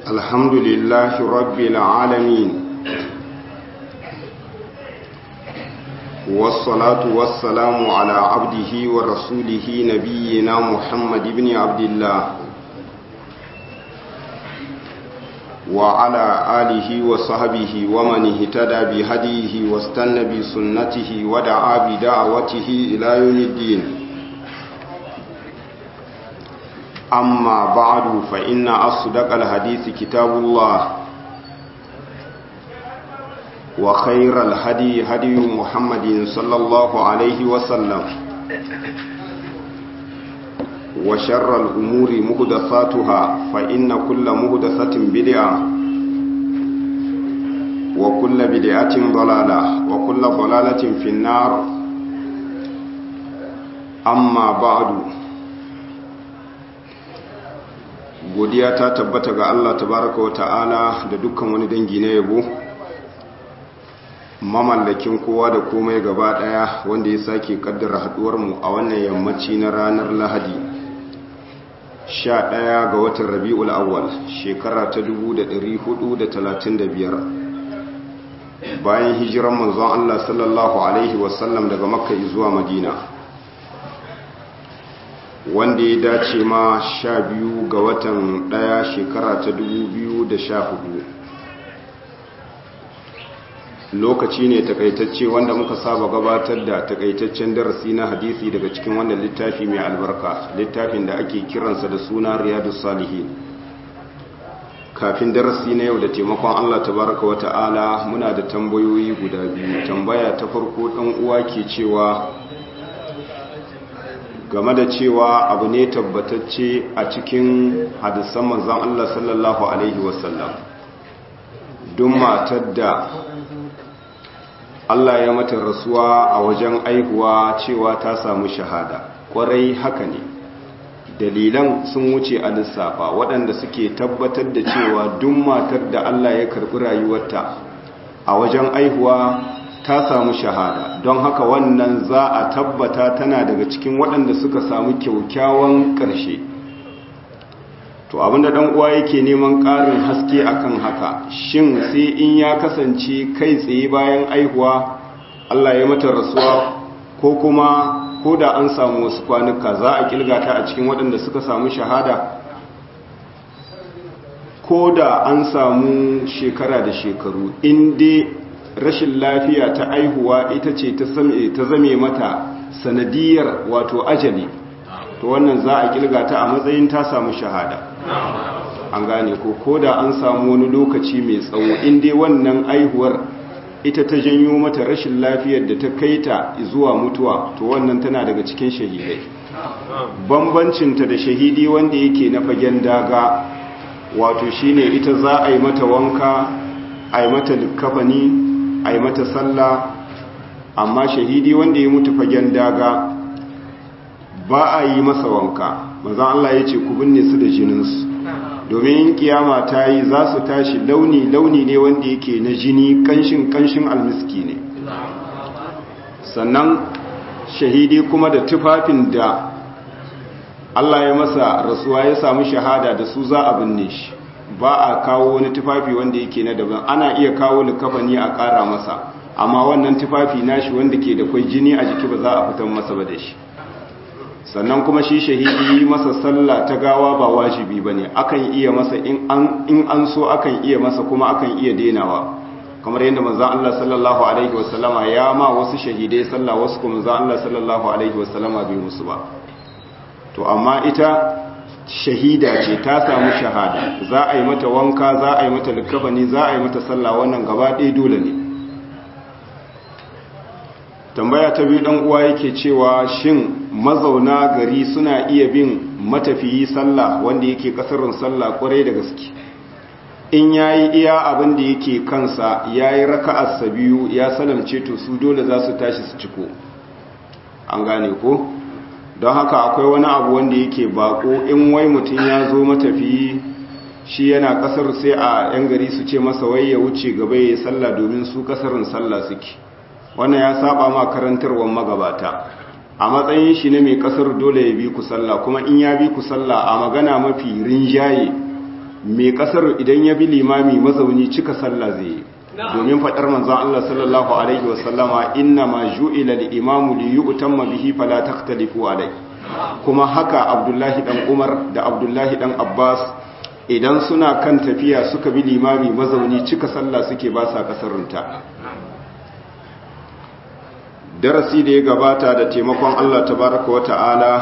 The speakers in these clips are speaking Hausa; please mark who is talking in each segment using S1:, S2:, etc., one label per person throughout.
S1: الحمد لله رب العالمين والصلاة والسلام على عبده ورسوله نبينا محمد بن عبد الله وعلى آله وصحبه ومن اهتدى بهديه واستنى بسنته ودعا بدعوته إلى يوم الدين أما بعد فإن أصدق الحديث كتاب الله وخير الهدي هدي محمد صلى الله عليه وسلم وشر الأمور مهدثاتها فإن كل مهدثة بدعة وكل بدعة ضلالة وكل ضلالة في النار أما بعد godiya ta tabbata ga Allah tabaraka wa ta'ala da dukkan wani dangi na yabo mamallakin kowa da komai gaba daya wanda ya sake kaddara haduwar mu a wannan yammaci na ranar Lahadi 11 ga watan Rabiul Awwal shekara ta 1435 bayan hijiran manzon Allah sallallahu alaihi wasallam daga Makka zuwa Madina wanda ya dace ma sha biyu ga watan ɗaya shekara ta dubu biyu da sha hudu lokaci ne takaitacce wanda muka saba gabatar da takaitaccen darasi na hadisi daga cikin wannan littafi mai albarka littafin da ake kiransa da suna riyadu salihin kafin darasi na yau da taimakon allah tabaraka wa ta'ala muna da tambayoyi guda biyu tambaya ta farko ɗan uwa ke cewa game da cewa abu ne tabbatacce a cikin hadisan manzan Allah sallallahu Alaihi wasallam don matar da Allah ya mata rasuwa a wajen aihuwa cewa ta samu shahada kwarai haka ne dalilan sun wuce a lissafa waɗanda suke tabbatar da cewa duk matar da Allah ya karɓi rayuwarta a wajen aihuwa ta samu shahada don haka wannan za a tabbata tana daga cikin waɗanda suka samu kyaukyawan ƙarshe to abinda ɗan uwa yake neman ƙarin haske akan haka shin sai in ya kasance kai tsaye bayan aihuwa Allah ya mata rasuwa ko kuma ko da an samu wasu kwanuka za a kilgata a cikin waɗanda suka samu shahada ko da an samu shekara da shekaru inda rashin lafiya ta aihuwa ita ce ta zame mata sanadiyar wato ajali to wannan za a kilga ta a matsayin ta samu shahada an gane ko ko da an samu wani lokaci mai tsawo inda wannan aihuwar ita ta janyo mata rashin lafiyar da ta kai ta zuwa mutuwa to wannan tana daga cikin shahidai bambancinta da shahidi wanda yake na fagen daga wato shine ita za a yi mata wanka a yi mata likafani a yi mata sallah amma shahidi wanda ya mutu fagen daga ba a yi masa wanka mazan Allah ya ce ku binne su da jininsu domin kiyama ta yi za su tashi launi-launi ne wanda yake na jini kanshin-kanshin almiski ne sannan shahidi kuma da tufafin da Allah ya masa rasuwa ya samu shahada da su za a binne shi ba a kawo wani tufafi wanda yake na daban ana iya kawo likafani a ƙara masa amma wannan tufafi nashi wanda ke da kwai jini a jiki ba za a fitan masa ba da shi sannan kuma shi shahidi masa sallah ta gawa ba wajibi ba ne akan iya masa in an so akan iya masa kuma akan iya denawa kamar yadda manzan Allah sallallahu alaihi wasallama ya ma wasu shahidai sallah wasu kuma manzan Allah sallallahu alaihi wasallama bai musu ba to amma ita shahida ce ta samu shahada za a yi mata wanka za a yi mata likafani za a yi mata sallah wannan gaba ɗaya dole ne tambaya ta biyu ɗan uwa yake cewa shin mazauna gari suna iya bin matafiyi sallah wanda yake kasarin sallah kwarai da gaske in yayi iya abin da yake kansa yayi raka'arsa biyu ya salamce to su dole za su tashi su ciko an gane ko don haka akwai wani abu wanda yake bako in wai mutum ya zo matafiyi shi yana kasar sai a yan gari su ce masa wai ya wuce gaba ya yi sallah domin su kasarin sallah suke wannan ya saba ma karantarwar magabata a matsayin shi ne mai kasar dole ya bi ku sallah kuma in ya bi ku sallah a magana mafi rinjaye mai kasar idan ya bi limami mazauni cika sallah zai yi domin faɗar manzon Allah sallallahu alaihi wasallama inna ma ju'ila al-imamu li yu'tamma bihi fala takhtalifu alai kuma haka Abdullahi dan Umar da Abdullahi dan Abbas idan suna kan tafiya suka bi limami mazauni cika sallah suke ba sa kasarunta darasi da ya gabata da taimakon Allah tabaraka wa ta'ala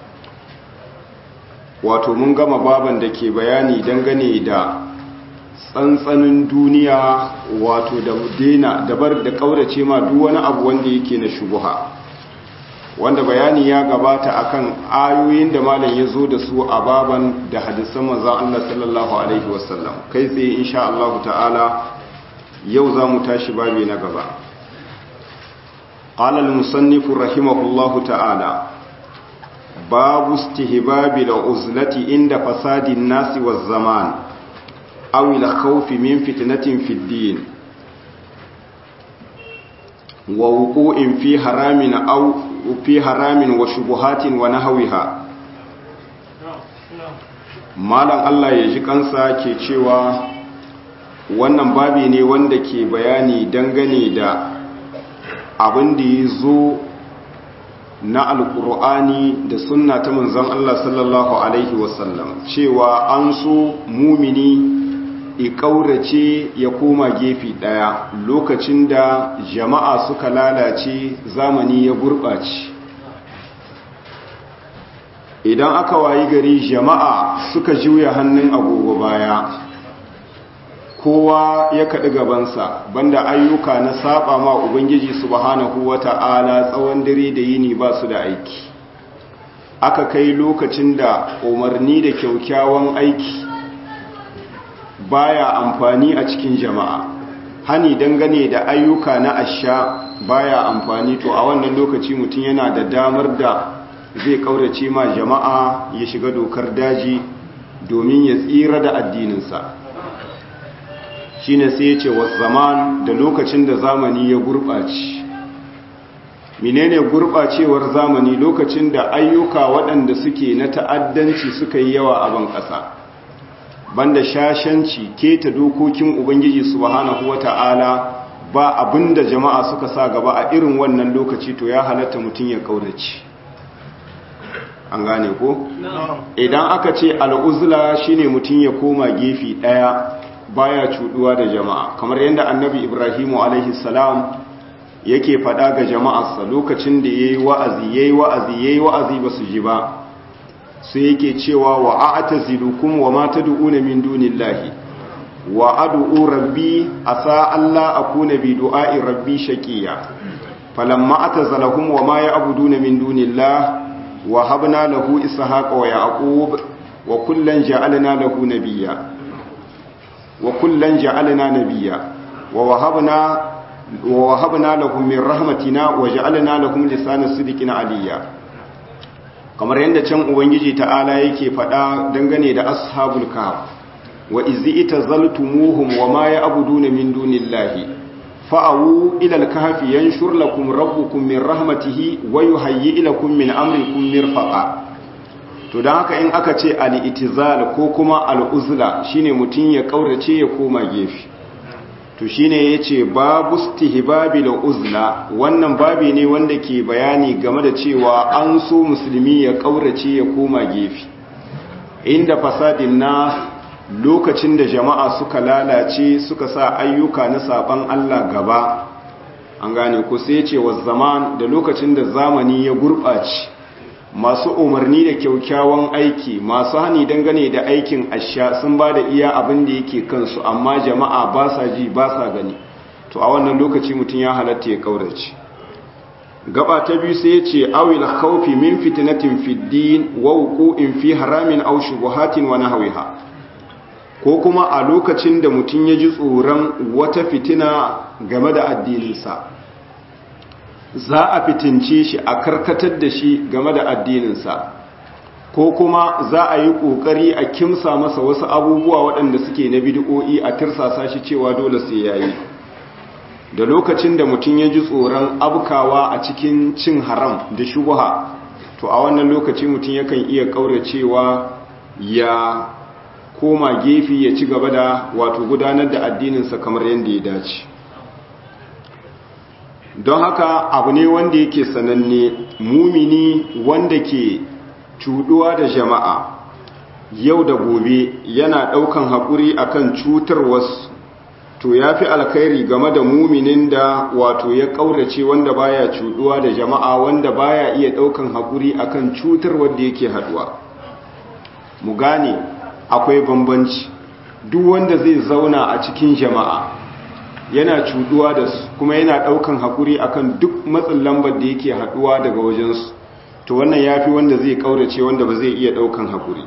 S1: wato mun gama baban da ke bayani dangane da tsantsanin duniya wato da dena dabar da kaurace ma duk wani abu wanda yake na shubuha wanda bayani ya gabata akan ayoyin da malam ya zo da su a baban da hadisan manzon Allah sallallahu alaihi wasallam kai tsaye insha Allah ta'ala yau za mu tashi babi na gaba قال المصنف رحمه الله تعالى باب استهباب العزلة عند فساد الناس والزمان أو الخوف من فتنة في الدين ووقوع في حرام أو في حرام وشبهات ونهوها malam Allah ya ji kansa ke cewa wannan babi ne wanda ke bayani dangane da abin da ya zo na alkur'ani da sunna ta manzon Allah sallallahu alaihi wasallam cewa an so mumini ikaurace ya koma gefe daya lokacin da jama'a suka lalace zamani ya gurɓace idan aka wayi gari jama'a suka juya hannun agogo baya kowa ya kaɗi gabansa banda ayyuka na saba ma ubangiji subhanahu wata'ala tsawon dare da yini ba su da aiki aka kai lokacin da umarni da kyaukyawan aiki baya amfani a cikin jama'a hani dangane da ayyuka na asha baya amfani to a wannan lokaci mutum yana da damar da zai kaurace ma jama'a ya shiga dokar daji domin ya tsira da addininsa shine sai ya ce wasu zaman da lokacin da zamani ya gurɓace menene gurɓacewar zamani lokacin da ayyuka waɗanda suke na ta'addanci suka yi yawa a ban ƙasa banda shashanci keta dokokin ubangiji subhanahu wata'ala ba abinda jama'a suka sa gaba a irin wannan lokaci to ya halatta mutum ya kaurace an gane ko idan aka ce al'uzla shine mutum ya koma gefe ɗaya baya cuduwa da jama'a kamar yadda annabi ibrahimu alaihi salam yake fada ga jama'arsa lokacin da yayi wa'azi yayi wa'azi yayi wa'azi basu ji ba sai yake cewa wa a'tazilukum wa ma tad'una min dunillahi wa ad'u rabbi asa alla akuna bi du'a'i rabbi shaqiya falamma atazalahum wa ma ya'buduna min dunillahi wa habna lahu ishaqa wa yaqub wa kullan ja'alna lahu nabiyya وكلا جعلنا نبيا ووهبنا ووهبنا لهم من رحمتنا وجعلنا لهم لسان صدق عليا kamar yadda can ubangiji ta'ala yake faɗa dangane da ashabul kahf wa izi itazaltumuhum wa ma ya'buduna min dunillahi fa'awu ila al-kahfi yanshur lakum rabbukum min rahmatihi wa yuhayyi lakum min amrikum mirfaqa to don haka in aka ce al'itizal ko kuma al'uzla shine mutum ya ƙaurace ya koma gefe to shine ya ce babu stihibabi da uzla wannan babi ne wanda ke bayani game da cewa an so musulmi ya ƙaurace ya koma gefe inda fasadin na lokacin da jama'a suka lalace suka sa ayyuka na saban Allah gaba an gane ku sai ce wa zaman da lokacin da zamani ya gurɓace masu umarni da kyaukyawan aiki masu hani dangane da aikin asha sun ba da iya abin da yake kansu amma jama'a ba sa ji ba sa gani to a wannan lokaci mutum ya halatta ya kaurace gaba ta biyu sai ya ce awil khawfi min fitnatin fid din wa wuqu'in fi haramin aw shubuhatin wa nahwiha ko kuma a lokacin da mutum ya ji tsoron wata fitina game da addininsa za a fitince shi a karkatar da shi game da addininsa ko kuma za a yi ƙoƙari a kimsa masa wasu abubuwa waɗanda suke na bidi'o'i a tirsasa shi cewa dole sai ya yi da lokacin da mutum ya ji tsoron abkawa a cikin cin haram da shubuha to a wannan lokaci mutum yakan iya ƙauracewa ya koma gefe ya ci gaba da wato gudanar da addininsa kamar yadda ya dace don haka abu ne wanda yake sananne mumini wanda ke cuduwa da jama'a yau da gobe yana daukan haƙuri akan cutar wasu to ya fi alkhairi game da muminin da wato ya ƙaurace wanda baya cuduwa da jama'a wanda baya iya daukan haƙuri akan cutar wanda yake haduwa mu gane akwai bambanci duk wanda zai zauna a cikin jama'a yana cuduwa da su kuma yana daukan haƙuri akan duk matsin lambar da yake haduwa daga wajensu to wannan ya fi wanda zai ƙaurace wanda ba zai iya daukan haƙuri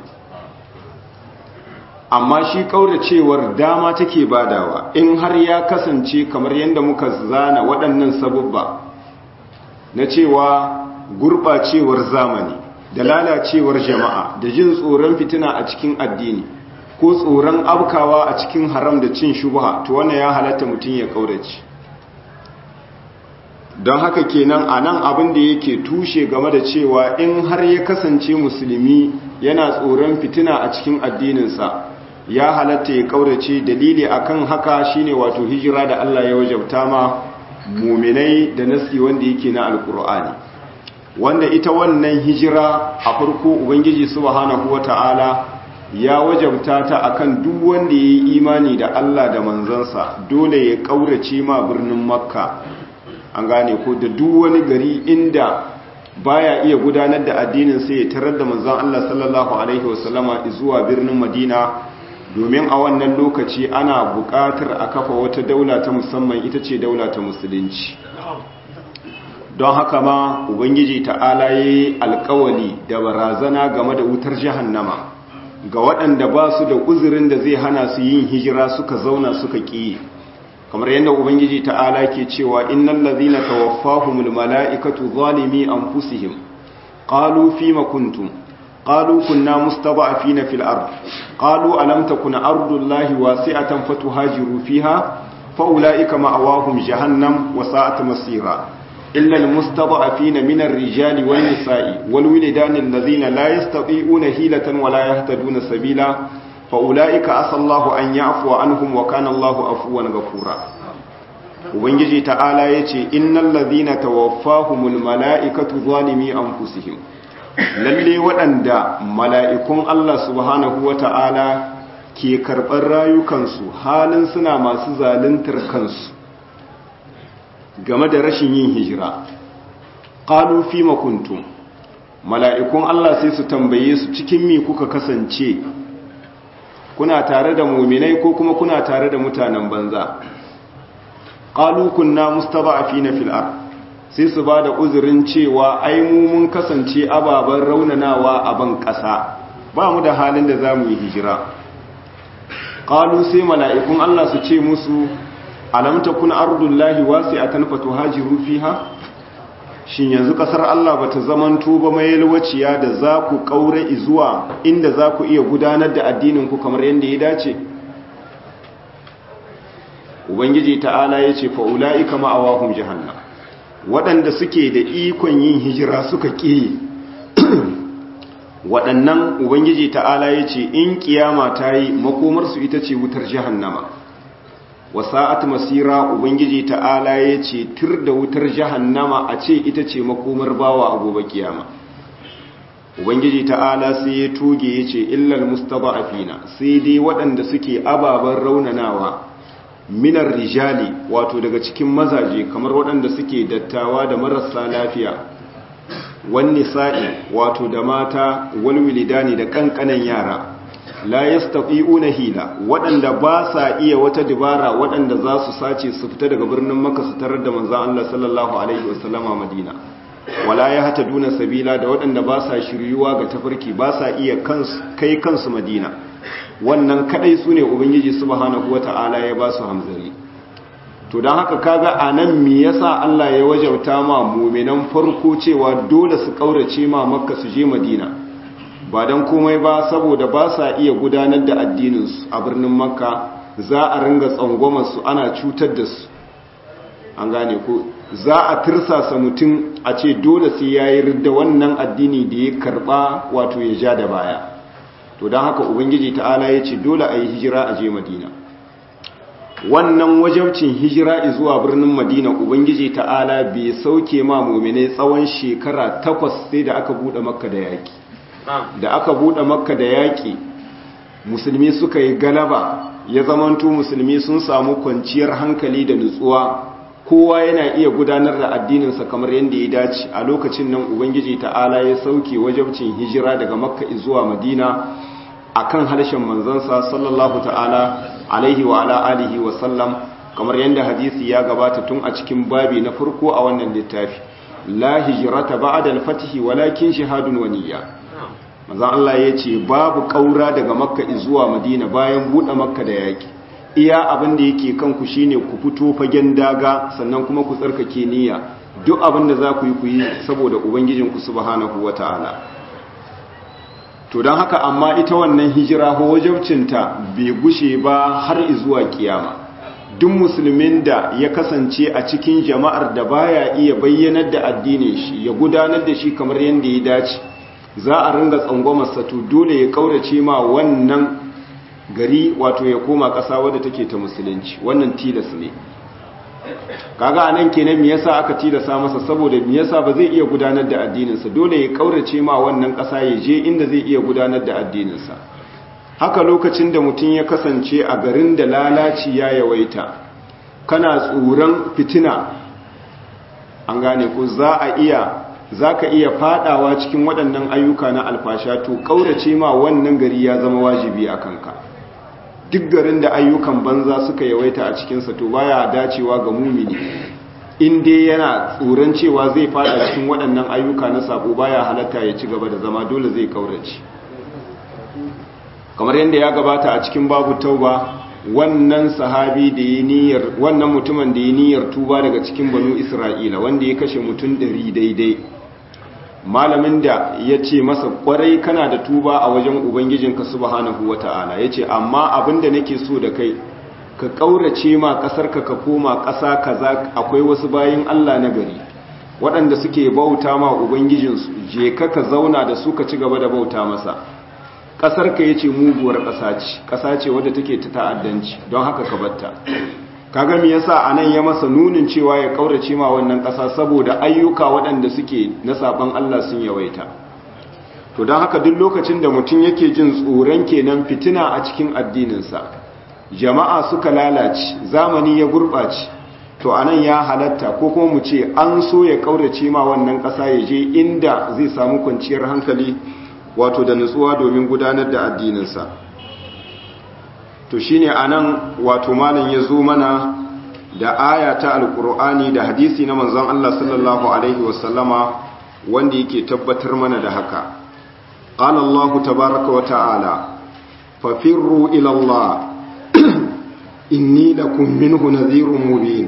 S1: amma shi kauracewar dama take badawa in har ya kasance kamar yadda muka zana waɗannan sabubba na cewa gurɓacewar zamani da lalacewar jama'a da jin tsoron fitina a cikin addini ko tsoron abkawa a cikin haram da cin shubha to wannan ya halatta mutum ya kaurace don haka kenan a nan abin da yake tushe game da cewa in har ya kasance musulmi yana tsoron fitina a cikin addininsa ya halatta ya kaurace dalili akan haka shine wato hijira da Allah ya wajabta ma muminai da nasi wanda yake na alkur'ani wanda ita wannan hijira a farko ubangiji subhanahu wata'ala ya wajabta ta akan duk wanda ya yi imani da Allah da manzansa dole ya kaurace ma birnin makka an gane ko da duk wani gari inda baya iya gudanar da addinin sai ya tarar da manzon Allah sallallahu alaihi wasallama zuwa birnin Madina domin a wannan lokaci ana buƙatar a kafa wata daula ta musamman ita ce daula ta musulunci don haka ma ubangiji ta'ala yayi alƙawali da barazana game da wutar jahannama ga waɗanda ba su da uzurin da zai hana su yin hijira suka zauna suka ƙi kamar yadda ubangiji ta'ala ke cewa innal ladhina tawaffahumul mala'ikatu zalimi anfusihim qalu fima kuntum qalu kunna mustada'afina fil ard qalu alam takun ardullahi wasi'atan fatuhajiru fiha fa ulaika ma'awahum jahannam wa sa'at masira illa al mustada'afina min ar-rijali wan nisa'i wal wilidani alladhina la yastati'una hilatan wa la yahtaduna sabila fa'ula'ika asallahu an ya afuwa an hum wa kanan lahu afuwan gafura ubangiji ta'ala ya ce innan lazina tawaffahumul mala'ikatu zalimi an fusihim lalle waɗanda mala'ikun Allah subhanahu wa ta'ala ke karɓar rayukansu halin suna masu zaluntar kansu game da rashin yin hijira ƙalu fi makuntum mala'ikun Allah sai su tambaye su cikin mi kuka kasance kuna tare da muminai ko kuma kuna tare da mutanen banza qalu kunna mustada'afina fil ard sai su bada uzurin cewa ai mu mun kasance ababan raunanawa a ban kasa ba mu da halin da zamu yi hijira qalu sai mala'ikun Allah su ce musu alam takun ardullahi wasi'atan fatuhajiru fiha shin yanzu kasar Allah bata zamanto ba mai yalwaciya da za ku kaure zuwa inda za ku iya gudanar da addinin ku kamar yadda ya dace ubangiji ta'ala ya ce fa'ula'ika ma'awahum jahannam waɗanda suke da ikon yin hijira suka ƙi waɗannan ubangiji ta'ala ya ce in kiyama ta yi makomarsu ita ce wutar jahannama wasa'at masira ubangiji ta'ala ya ce tir da wutar jahannama a ce ita ce makomar bawa a gobe kiyama ubangiji ta'ala sai ya toge ya ce illal mustaba'afina sai dai waɗanda suke ababen raunanawa minar rijali wato daga cikin mazaje kamar waɗanda suke dattawa da marasa lafiya wani sa'i wato da mata walwilidani da ƙanƙanan yara la yastati'una hila waɗanda ba sa iya wata dibara waɗanda za su sace su fita daga birnin Makka su tarar da manzon Allah sallallahu alaihi wasallama Madina wala ya hata duna sabila da waɗanda ba sa shiryuwa ga tafarki ba sa iya kai kansu Madina wannan kadai sune ubangiji subhanahu wata'ala ya ba su hamzari to don haka kaga anan me yasa Allah ya wajauta ma mu'minan farko cewa dole su kaurace ma Makka su je Madina ba don komai ba saboda ba sa iya gudanar da addininsu a birnin makka za a ringa tsangwamarsu ana cutar da su an gane ko za a tirsasa mutum a ce dole sai ya yi da wannan addini da ya karba wato ya ja da baya to don haka ubangiji ta'ala ya ce dole a yi hijira a je madina wannan wajabcin hijira zuwa birnin madina ubangiji ta'ala bai sauke ma muminai tsawon shekara takwas sai da aka buɗe makka da yaƙi da aka buɗe makka da yaƙi musulmi suka yi galaba ya zamanto musulmi sun samu kwanciyar hankali da nutsuwa kowa yana iya gudanar da addininsa kamar yadda ya dace a lokacin nan ubangiji ta'ala ya sauke wajabcin hijira daga makka zuwa madina akan harshen manzansa sallallahu ta'ala alaihi wa ala alihi wa sallam kamar yadda hadisi ya gabata tun a cikin babi na farko a wannan littafi la hijrata ba'da al-fath walakin shahadun wa niyya manzon Allah yace babu kaura daga makka zuwa madina bayan bude makka da yaki iya abin da yake kanku shine ku fito fagen daga sannan kuma ku tsarkake niyya duk abin da za ku yi ku yi saboda ubangijinku subhanahu wataala to don haka amma ita wannan hijira ko wajabcinta bai gushe ba har zuwa kiyama duk musulmin da ya kasance a cikin jama'ar da baya iya bayyanar da addinin shi ya gudanar da shi kamar yadda ya dace za a ringa tsangwamarsa to dole ya kaurace ma wannan gari wato ya koma ƙasa wadda take ta musulunci wannan tilas ne kaga anan kenan me yasa aka tilasa masa saboda me yasa ba zai iya gudanar da addininsa dole ya kaurace ma wannan ƙasa ya je inda zai iya gudanar da addininsa haka lokacin da mutum ya kasance a garin da lalaci ya yawaita kana tsoron fitina an gane ko za a iya za ka iya fadawa cikin waɗannan ayyuka na alfasha to kaurace ma wannan gari ya zama wajibi a kanka duk garin da ayyukan banza suka yawaita a cikinsa to baya dacewa ga mumini in dai yana tsoron cewa zai fada cikin waɗannan ayyuka na sabo baya halatta ya ci gaba da zama dole zai kaurace kamar yadda ya gabata a cikin babu tauba wannan sahabi da ya niyyar wannan mutumin da ya niyyar tuba daga cikin banu isra'ila wanda ya kashe mutum ɗari daidai malamin da ya ce masa kwarai kana da tuba a wajen ubangijinka subhanahu wata'ala ya ce amma abinda nake so da kai ka ƙaurace ma ƙasarka ka koma ƙasa kaza akwai wasu bayin Allah na gari waɗanda suke bauta ma ubangijinsu je ka ka zauna da su ka ci gaba da bauta masa ƙasarka ya ce muguwar ƙasa ce ƙasa ce wadda take ta ta'addanci don haka ka batta kaga me yasa anan ya masa nunin cewa ya kaurace ma wannan ƙasa saboda ayyuka waɗanda suke na saban Allah sun yawaita to don haka duk lokacin da mutum yake jin tsoron kenan fitina a cikin addininsa jama'a suka lalace zamani ya gurɓace to anan ya halatta ko kuma mu ce an so ya kaurace ma wannan ƙasa ya je inda zai samu kwanciyar hankali wato da nutsuwa domin gudanar da addininsa to shine anan wato malam ya zo mana da aya ta alkur'ani da hadisi na manzon Allah sallallahu alaihi wasallama wanda yake tabbatar mana da haka qala Allah tabaaraka wa ta'ala fafirru ila Allah inni lakum minhu nadhirun mubin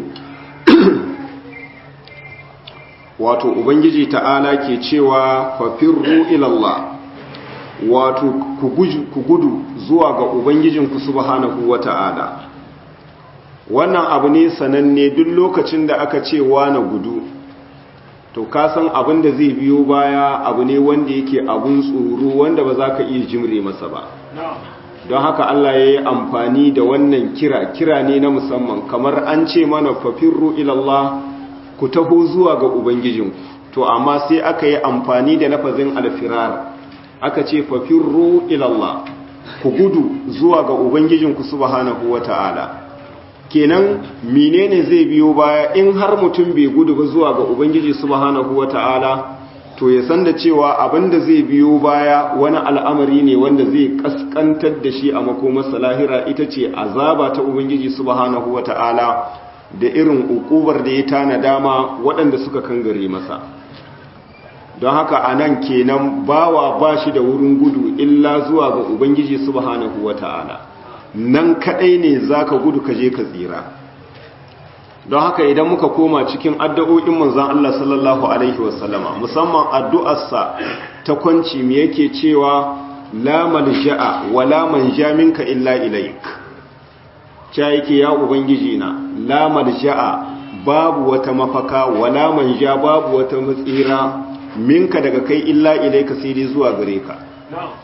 S1: wato ubangiji ta'ala ke cewa fafirru ila Allah wato ku gudu zuwa ga Ubangijinku subhanahu wa ta'ala. Wannan abu ne sananne duk lokacin da aka ce na gudu, to kasan abin da zai biyo baya abu ne wanda yake abun tsoro wanda ba za ka iya jimre masa ba. Don haka Allah ya yi amfani da wannan kira, kira ne na musamman, kamar an ce mana fafirru ilallah ku taho zuwa ga Ubangijinku, to amma sai aka yi amfani da lafazin alfirar. aka ce fafirru ilallah ku gudu zuwa ga ubangijinku subhanahu wata'ala kenan menene zai biyo baya in har mutum bai gudu ba zuwa ga ubangiji subhanahu wata'ala to ya san da cewa abinda zai biyo baya wani al'amari ne wanda zai kaskantar da shi a makomarsa lahira ita ce azaba ta ubangiji subhanahu wata'ala da irin ukubar da ya tana dama waɗanda suka kangare masa don haka a nan kenan bawa ba shi da wurin gudu illa zuwa ga ubangiji subhanahu wa ta'ala nan kadai ne za ka gudu ka je ka tsira don haka idan muka koma cikin addu'o'in manzan Allah sallallahu Alaihi wasallama musamman addu'arsa ta kwanci mu yake cewa la malja'a wa la manja minka illa ilaik ca yake ya ubangiji na la malja'a babu wata mafaka wa la manja babu wata matsira minka daga kai illa ilaika sai dai zuwa gare ka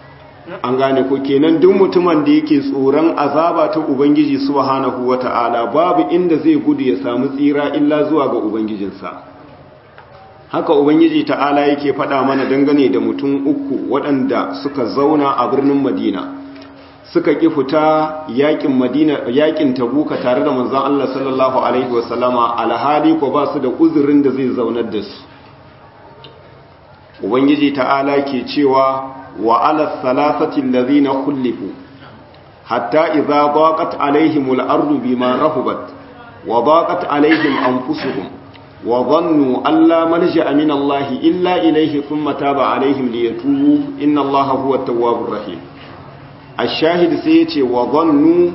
S1: an gane ko kenan duk mutumin da yake tsoron azaba ta ubangiji subhanahu wata'ala babu inda zai gudu ya samu tsira illa zuwa ga ubangijinsa haka ubangiji ta'ala yake faɗa mana dangane da mutum uku waɗanda suka zauna a birnin madina suka ƙi fita yakin madina yakin tabuka tare da manzon Allah sallallahu alaihi wasallama alhali ko ba su da uzurin da zai zaunar da su ubangiji ta'ala ke cewa wa ala thalathati allazina khulifu hatta idza daqat alaihim al-ardu bima rahubat wa daqat alaihim anfusuhum wa dhannu an la malja'a min Allah illa ilayhi thumma taba alaihim liyatubu inna Allah huwa at-tawwabur rahim ash-shahid sai yace wa dhannu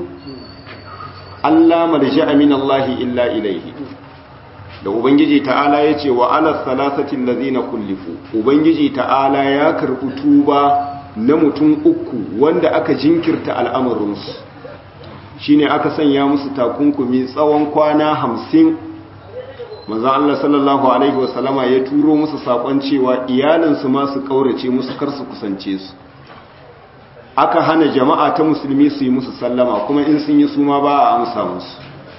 S1: an la malja'a min Allah illa ilayhi da ubangiji ta'ala ya ce wa ala salasatin lazina kullifu ubangiji ta'ala ya karɓi tuba na mutum uku wanda aka jinkirta al'amarinsu shi ne aka sanya musu takunkumi tsawon kwana hamsin maza Allah sallallahu Alaihi wasallama ya turo musu saƙon cewa iyalinsu masu ƙaurace musu kar su kusance su aka hana jama'a ta musulmi su yi musu sallama kuma in sun yi suma ba a amsa musu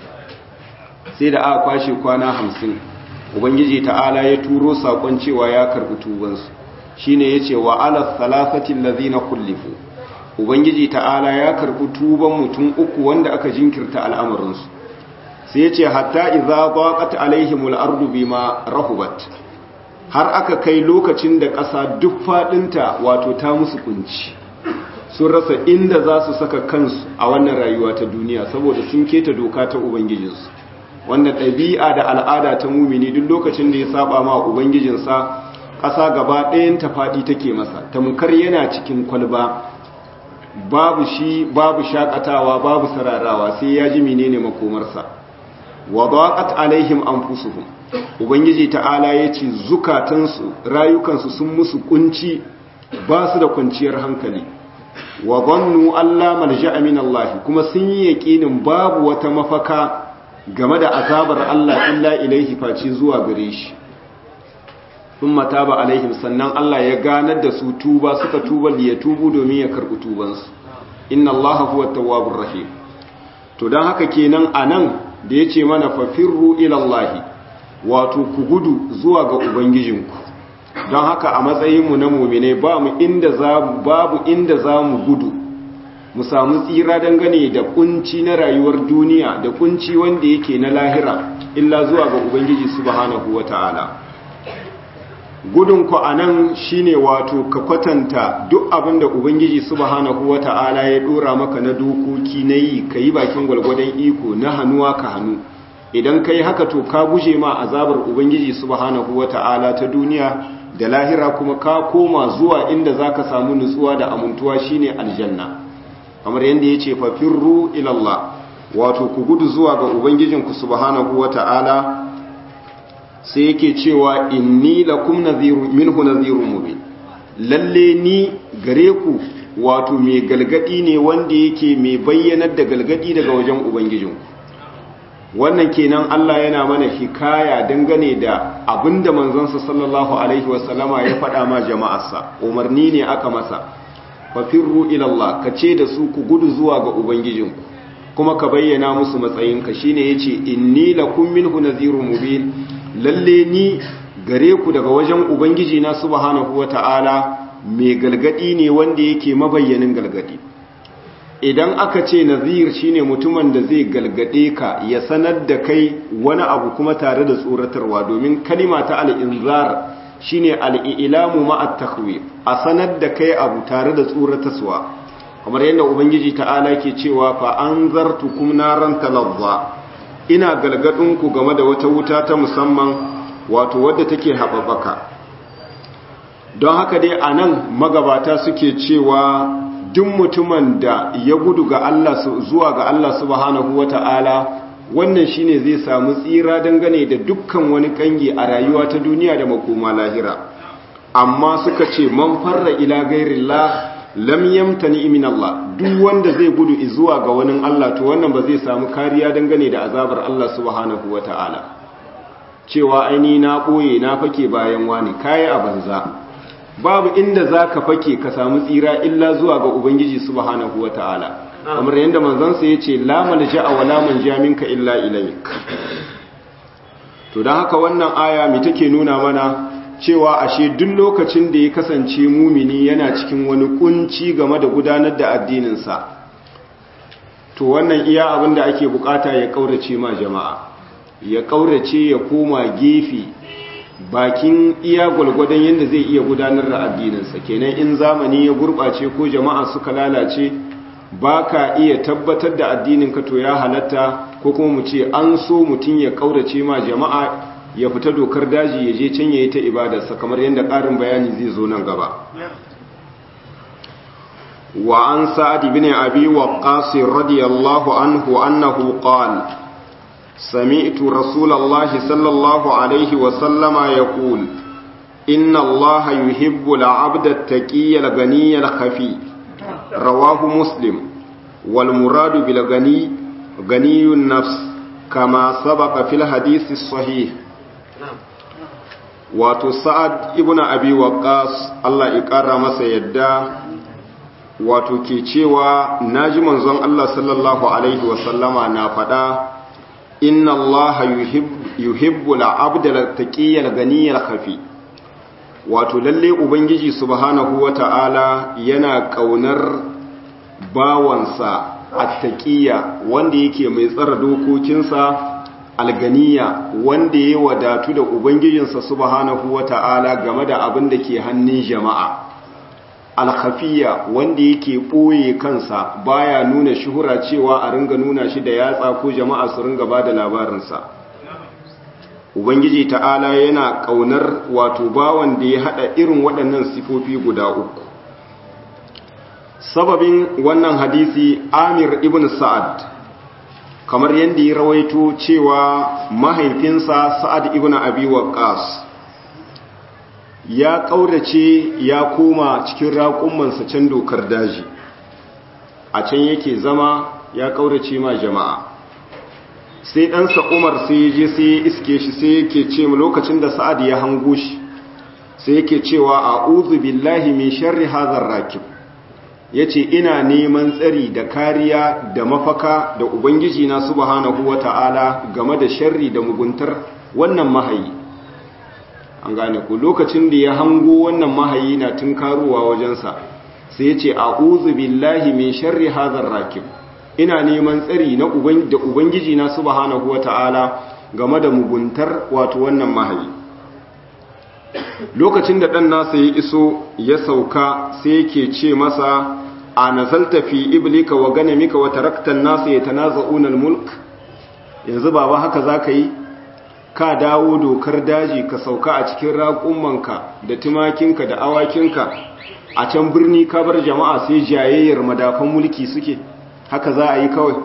S1: sai da aka kwashe kwana hamsin ubangiji ta'ala ya turo sakon cewa ya karbi tubansu shine yace wa ala salasatin lazina kullifu ubangiji ta'ala ya karbi tuban mutum uku wanda aka jinkirta al'amarinsu sai yace hatta idza daqat alaihimul ardu bima rahubat har aka kai lokacin da ƙasa duk fadinta wato ta musu kunci sun rasa inda za su saka kansu a wannan rayuwa ta duniya saboda sun keta doka ta ubangijinsu wanda ɗabi'a da al'ada ta mumini duk lokacin da ya saba ma ubangijinsa ƙasa gaba ɗayan ta faɗi take masa tamkar yana cikin kwalba babu shi babu shakatawa babu sararawa sai ya ji menene makomarsa wa daqat alaihim anfusuhum ubangiji ta'ala yace zukatansu rayukansu sun musu kunci ba su da kwanciyar hankali wa dhannu alla malja'a min Allah kuma sun yi yaqinin babu wata mafaka game da azabar Allah illa ilaihi face zuwa gare shi thumma taba alaihim sannan Allah ya ganar da su tuba suka tuba liya tubu domin ya karɓi tubansu inna Allah huwa tawwabur rahim to dan haka kenan anan da yace mana fafirru ila Allah wato ku gudu zuwa ga ubangijinku don haka a matsayin mu na mu'mine ba mu inda za babu inda za mu gudu mu samu tsira dangane da kunci na rayuwar duniya da kunci wanda yake na lahira illa zuwa ga ubangiji subhanahu wata'ala gudun ku anan shine wato ka kwatanta duk abin da ubangiji subhanahu wata'ala ya dora maka na dokoki na yi ka yi bakin gwalgwadon iko na hannuwa ka hannu idan ka yi haka to ka guje ma azabar ubangiji subhanahu wata'ala ta duniya da lahira kuma ka koma zuwa inda za ka samu nutsuwa da amintuwa shine aljanna kamar yadda ya ce fafirru ilallah wato ku gudu zuwa ga ubangijinku subhanahu wata'ala sai yake cewa inni lakum nadhiru minhu nadhirun mubin lalle ni gare ku wato mai galgadi ne wanda yake mai bayyanar da galgadi daga wajen ubangijinku wannan kenan Allah yana mana hikaya dangane da abinda manzansa sallallahu alaihi wasallama ya faɗa ma jama'arsa umarni ne aka masa fafirru ilallah ka ce da su ku gudu zuwa ga ubangijinku kuma ka bayyana musu matsayinka shine yace inni lakum minhu nadhirun mubin lalle ni gare ku daga wajen ubangiji na subhanahu wata'ala mai galgadi ne wanda yake mabayyanin galgadi idan aka ce nazir shine mutumin da zai galgade ka ya sanar da kai wani abu kuma tare da tsoratarwa domin kalima ta al-inzar shine al-ilamu ma'a takhwif a sanar da kai abu tare da tsoratarwa kamar yadda ubangiji ta'ala ke cewa fa anzartukum naran talazza ina galgadin ku game da wata wuta ta musamman wato wadda take haɓaɓaka don haka dai anan magabata suke cewa duk mutumin da ya gudu ga Allah zuwa ga Allah subhanahu wata'ala wannan shine zai samu tsira dangane da dukkan wani kangi a rayuwa ta duniya da makoma lahira amma suka ce man farra ila ghairillah lam yamtani min Allah duk wanda zai gudu zuwa ga wani Allah to wannan ba zai samu kariya dangane da azabar Allah subhanahu wata'ala cewa aini na boye na fake bayan wani kai a banza babu inda za ka fake ka samu tsira illa zuwa ga ubangiji subhanahu wa ta'ala kamar yadda manzansa ya ce lamal ja'a wa laman jaminka illa ilayk to don haka wannan aya mai take nuna mana cewa ashe duk lokacin da ya kasance mumini yana cikin wani kunci game da gudanar da addininsa to wannan iya abin da ake bukata ya kaurace ma jama'a ya kaurace ya koma gefe bakin iya gwalgwadon yadda zai iya gudanar da addininsa kenan in zamani ya gurɓace ko jama'a suka lalace ba ka iya tabbatar da addininka to ya halatta ko kuma mu ce an so mutum ya kaurace ma jama'a ya fita dokar daji ya je can ya yi ta ibadarsa kamar yadda ƙarin bayani zai zo nan gaba wa an sa'ad ibn abi waqqas radiyallahu anhu annahu qala سمعت رسول الله صلى الله عليه وسلم يقول إن الله يحب العبد التقي الغني الخفي رواه مسلم والمراد بالغني غني النفس كما سبق في الحديث الصحيح wato sa'ad ibn abi waqqas Allah ya ƙara masa yadda wato ke cewa naji manzon Allah sallallahu alaihi wasallama na faɗa inna allaha yuhibbu al-abda al-taqiyya al-ganiyya al-khafi wato lalle ubangiji subhanahu wata'ala yana kaunar bawansa at-taqiyya wanda yake mai tsara dokokinsa al-ganiyya wanda ya wadatu da ubangijinsa subhanahu wata'ala game da abin da ke hannun jama'a alkhafiya wanda yake ɓoye kansa baya nuna shuhura cewa a ringa nuna shi da yatsa ko jama'a su ringa ba da labarinsa ubangiji ta'ala yana ƙaunar wato bawan da ya haɗa irin waɗannan sifofi guda uku sababin wannan hadisi amir ibn sa'ad kamar yadda ya rawaito cewa mahaifinsa sa'ad ibn abi waqqas ya ƙaurace ya koma cikin raƙumansa can dokar daji a can yake zama ya ƙaurace ma jama'a sai ɗansa umar sai ya je sai ya iske shi sai yake ce mu lokacin da sa'ad ya hango shi sai yake cewa a uzu billahi min sharri hazar rakib ya ce ina neman tsari da kariya da mafaka da ubangiji na subhanahu wa ta'ala game da sharri da muguntar wannan mahayi an gane ku lokacin da ya hango wannan mahayi na tunkarowa wajensa sai ya ce a billahi min sharri hazar rakib ina neman tsari na da ubangiji na subhanahu wata'ala game da muguntar wato wannan mahayi lokacin da ɗan nasa ya iso ya sauka sai yake ce masa a nazalta fi iblika wa ganamika wa taraktan nasa ya tanaza'una mulk yanzu baba haka za ka yi ka dawo dokar daji ka sauka a cikin raƙumanka da tumakinka da awakinka a can birni ka bar jama'a sai jayayyar madafan mulki suke haka za a yi kawai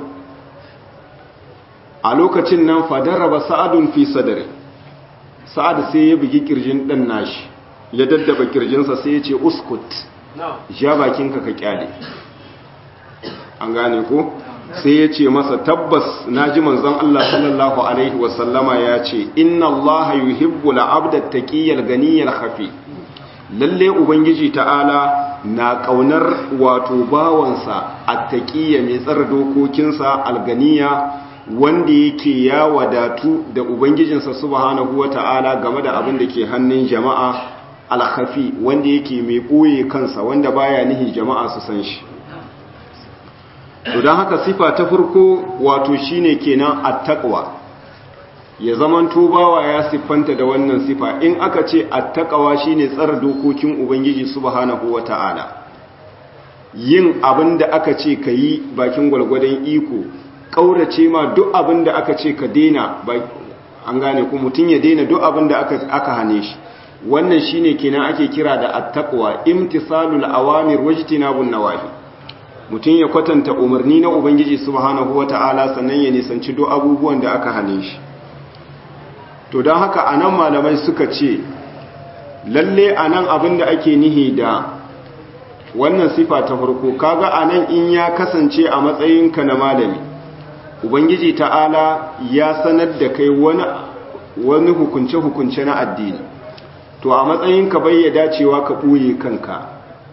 S1: a lokacin nan fadaraba sa'adun fi sadari sa'ad sai ya bugi kirjin ɗan nashi ya daddaba kirjinsa sai ya ce uskut ja bakinka ka kyale an gane ko sai ya ce masa tabbas na ji manzon Allah sallallahu Alaihi wasallama ya ce inna Allah yuhibbu la'abda taqiyyal ganiyal khafi lalle ubangiji ta'ala na kaunar wato bawansa attaqiyya mai tsara dokokinsa alganiya wanda yake ya wadatu da ubangijinsa subhanahu wata'ala game da abin da ke hannun jama'a alkhafi wanda yake mai boye kansa wanda baya nihi jama'a su san shi to don haka sifa ta farko wato shine kenan attaqwa ya zaman tubawa ya siffanta da wannan sifa in aka ce attaqwa shine tsara dokokin ubangiji subhanahu wataala yin abin da aka ce ka yi bakin gwalgwadon iko kaurace ma duk abin da aka ce ka daina an gane ku mutum ya daina duk abin da aka hane shi wannan shine kenan ake kira da attaqwa imtisalul awamir wajtinabun nawahi mutum ya kwatanta umarni na ubangiji subhanahu wata'ala sannan ya nisanci do abubuwan da aka hane shi to don haka anan malamai suka ce lalle anan abin da ake nihi da wannan sifa ta farko kaga anan in ya kasance a matsayinka na malami ubangiji ta'ala ya sanar da kai wani wani hukunce-hukunce na addini to a matsayin ka bayyada cewa ka ɓoye kanka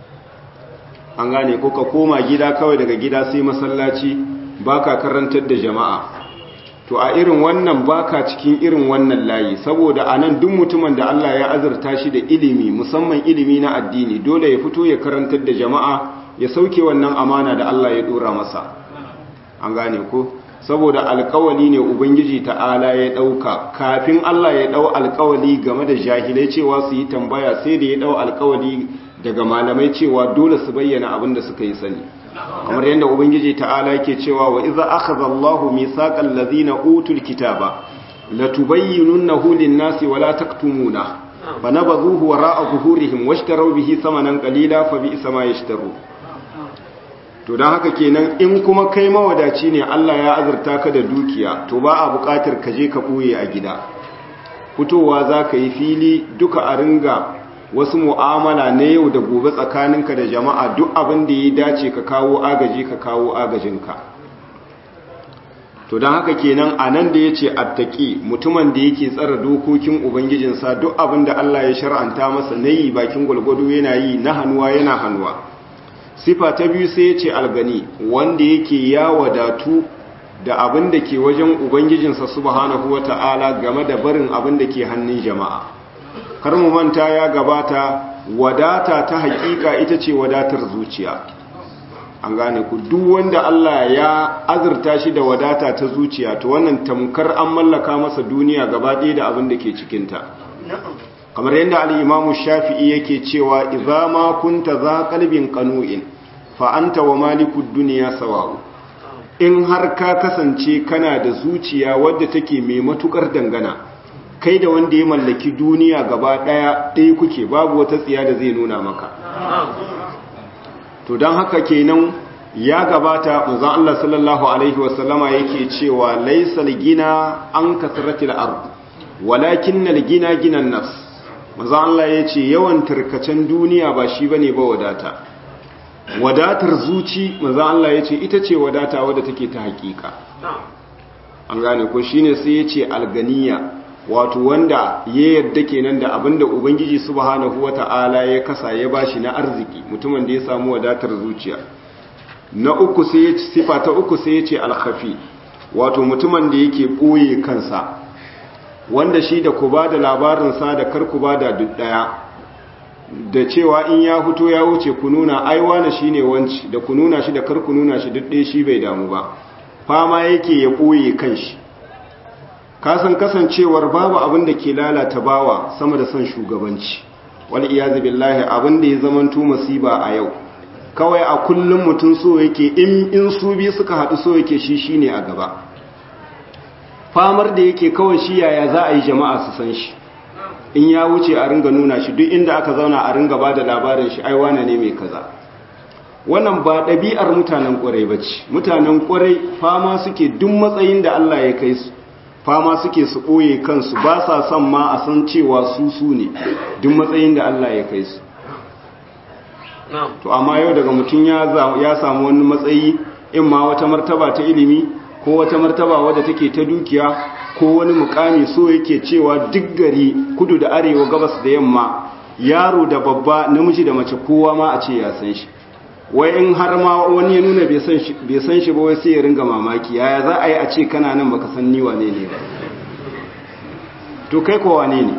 S1: an gane ko ka koma gida kawai daga gida sai masallaci baka karantar da jama'a to a irin wannan baka cikin irin wannan layi saboda anan duk mutumin da Allah ya azurta shi da ilimi musamman ilimi na addini dole ya fito ya karantar da jama'a ya sauke wannan amana da Allah ya dora masa an gane ko saboda alkawali ne ubangiji ta'ala ya dauka kafin Allah ya dau alkawali game da jahilai cewa su yi tambaya sai da ya dau alkawali daga malamai cewa dole su bayyana abin da suka yi sani kamar yadda ubangiji ta'ala yake cewa wa idza akhadha Allahu mithaqal ladhina utul kitaba latubayyinunahu lin-nasi wa la taktumuna fanabadhuhu wara'a zuhurihim washtaraw bihi thamanan qalila fa bi'sa ma yashtaru to dan haka kenan in kuma kai mawadaci ne Allah ya azurta ka da dukiya to ba a buƙatar ka je ka boye a gida fitowa zaka yi fili duka a ringa wasu mu'amala na yau da gobe tsakaninka da jama'a duk abin da ya dace ka kawo agaji ka kawo agajinka to don haka kenan a nan da ya ce attaki mutumin da yake tsara dokokin ubangijinsa duk abin da Allah ya shar'anta masa na yi bakin gwalgwado yana yi na hannuwa yana hannuwa sifa ta biyu sai ya ce algani wanda yake ya wadatu da abin da ke wajen ubangijinsa subhanahu wata'ala game da barin abin da ke hannun jama'a kar mu manta ya gabata wadata ta hakika ita ce wadatar zuciya an gane ku duk wanda Allah ya azurta shi da wadata ta zuciya to wannan tamkar an mallaka masa duniya gaba ɗaya da abin da ke cikinta kamar yadda al-imamu shafi'i yake cewa idza ma kunta za qalbin qanu'in fa anta wa malikud dunya sawa'u in har ka kasance kana da zuciya wadda take mai matukar dangana kai da wanda ya mallaki duniya gaba daya ɗaya kuke babu wata tsiya da zai nuna maka to don haka kenan ya gabata manzon Allah sallallahu alaihi wasallama yake cewa laysal gina an kasratil ard walakinnal gina ginan nafs manzon Allah yace yawan tarkacen duniya ba shi bane ba wadata wadatar zuci manzon Allah yace ita ce wadata wadda take ta hakika an gane ko shine sai yace alganiya wato wanda ya yadda kenan da abinda ubangiji subhanahu wata'ala ya kasa ya bashi na arziki mutumin da ya samu wadatar zuciya na uku sai ya sifa ta uku sai ya ce alkhafi wato mutumin da yake ɓoye kansa wanda shi da ku ba da labarinsa da kar ku ba da duk ɗaya da cewa in ya fito ya wuce ku nuna aiwa na shi ne wanci da ku nuna shi da kar ku nuna shi duk ɗaya shi bai damu ba fama yake ya ɓoye kanshi kasan kasancewar babu abin da ke lalata bawa sama da son shugabanci wal iyazu billahi abin da ya zamanto masiba a yau kawai a kullum mutum so yake in in su bi suka haɗu so yake shi shine a gaba famar da yake kawai shi yaya za a yi jama'a su san shi in ya wuce a ringa nuna shi duk inda aka zauna a ringa ba da labarin shi ai wane ne mai kaza wannan ba ɗabi'ar mutanen ƙwarai ba ce mutanen ƙwarai fama suke duk matsayin da Allah ya kai su fama suke su ɓoye kansu ba sa son ma a san cewa su su ne duk matsayin da Allah ya kai su to amma yau daga mutum ya samu wani matsayi in ma wata martaba ta ilimi ko wata martaba wadda take ta dukiya ko wani mukami so yake cewa duk gari kudu da arewa gabas da yamma yaro da babba namiji da mace kowa ma a ce ya san shi wai in har ma wani ya nuna bai san shi ba wai sai ya ringa mamaki yaya za a yi a ce kana nan baka san ni wane ne ba to kai ko wane ne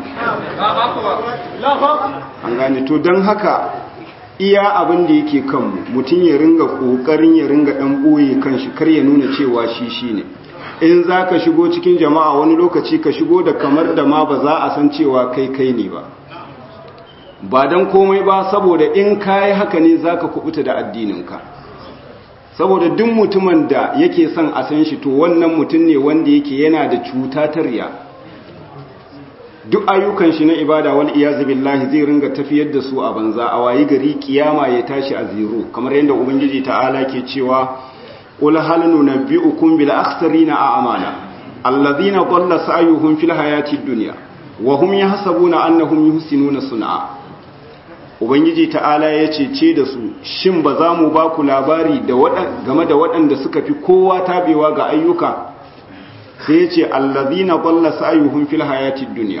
S1: an gane to don haka iya abin da yake kanmu mutum ya ringa kokarin ya ringa dan boye kanshi kar ya nuna cewa shi shine in za ka shigo cikin jama'a wani lokaci ka shigo da kamar da ma ba za a san cewa kai kai ne ba ba don komai ba saboda in kayi haka ne za ka kubuta da addininka saboda duk mutumin da yake son a san shi to wannan mutum ne wanda yake yana da cuta ta riya duk ayyukan shi na ibada wal iyazu billahi zai ringa tafiyar da su a banza a wayi gari kiyama ya tashi a zero kamar yadda ubangiji ta'ala ke cewa qul hal nunabbi'ukum bil akhsarina a'mala alladhina dhalla sa'yuhum fil hayatid dunya wa hum yahsabuna annahum yuhsinuna sun'a ubangiji ta'ala ya ce da su shin ba za mu ba ku labari game da waɗanda suka fi kowa tabewa ga ayyuka sai ya ce allazina qalla sa'yuhum fil hayatid dunya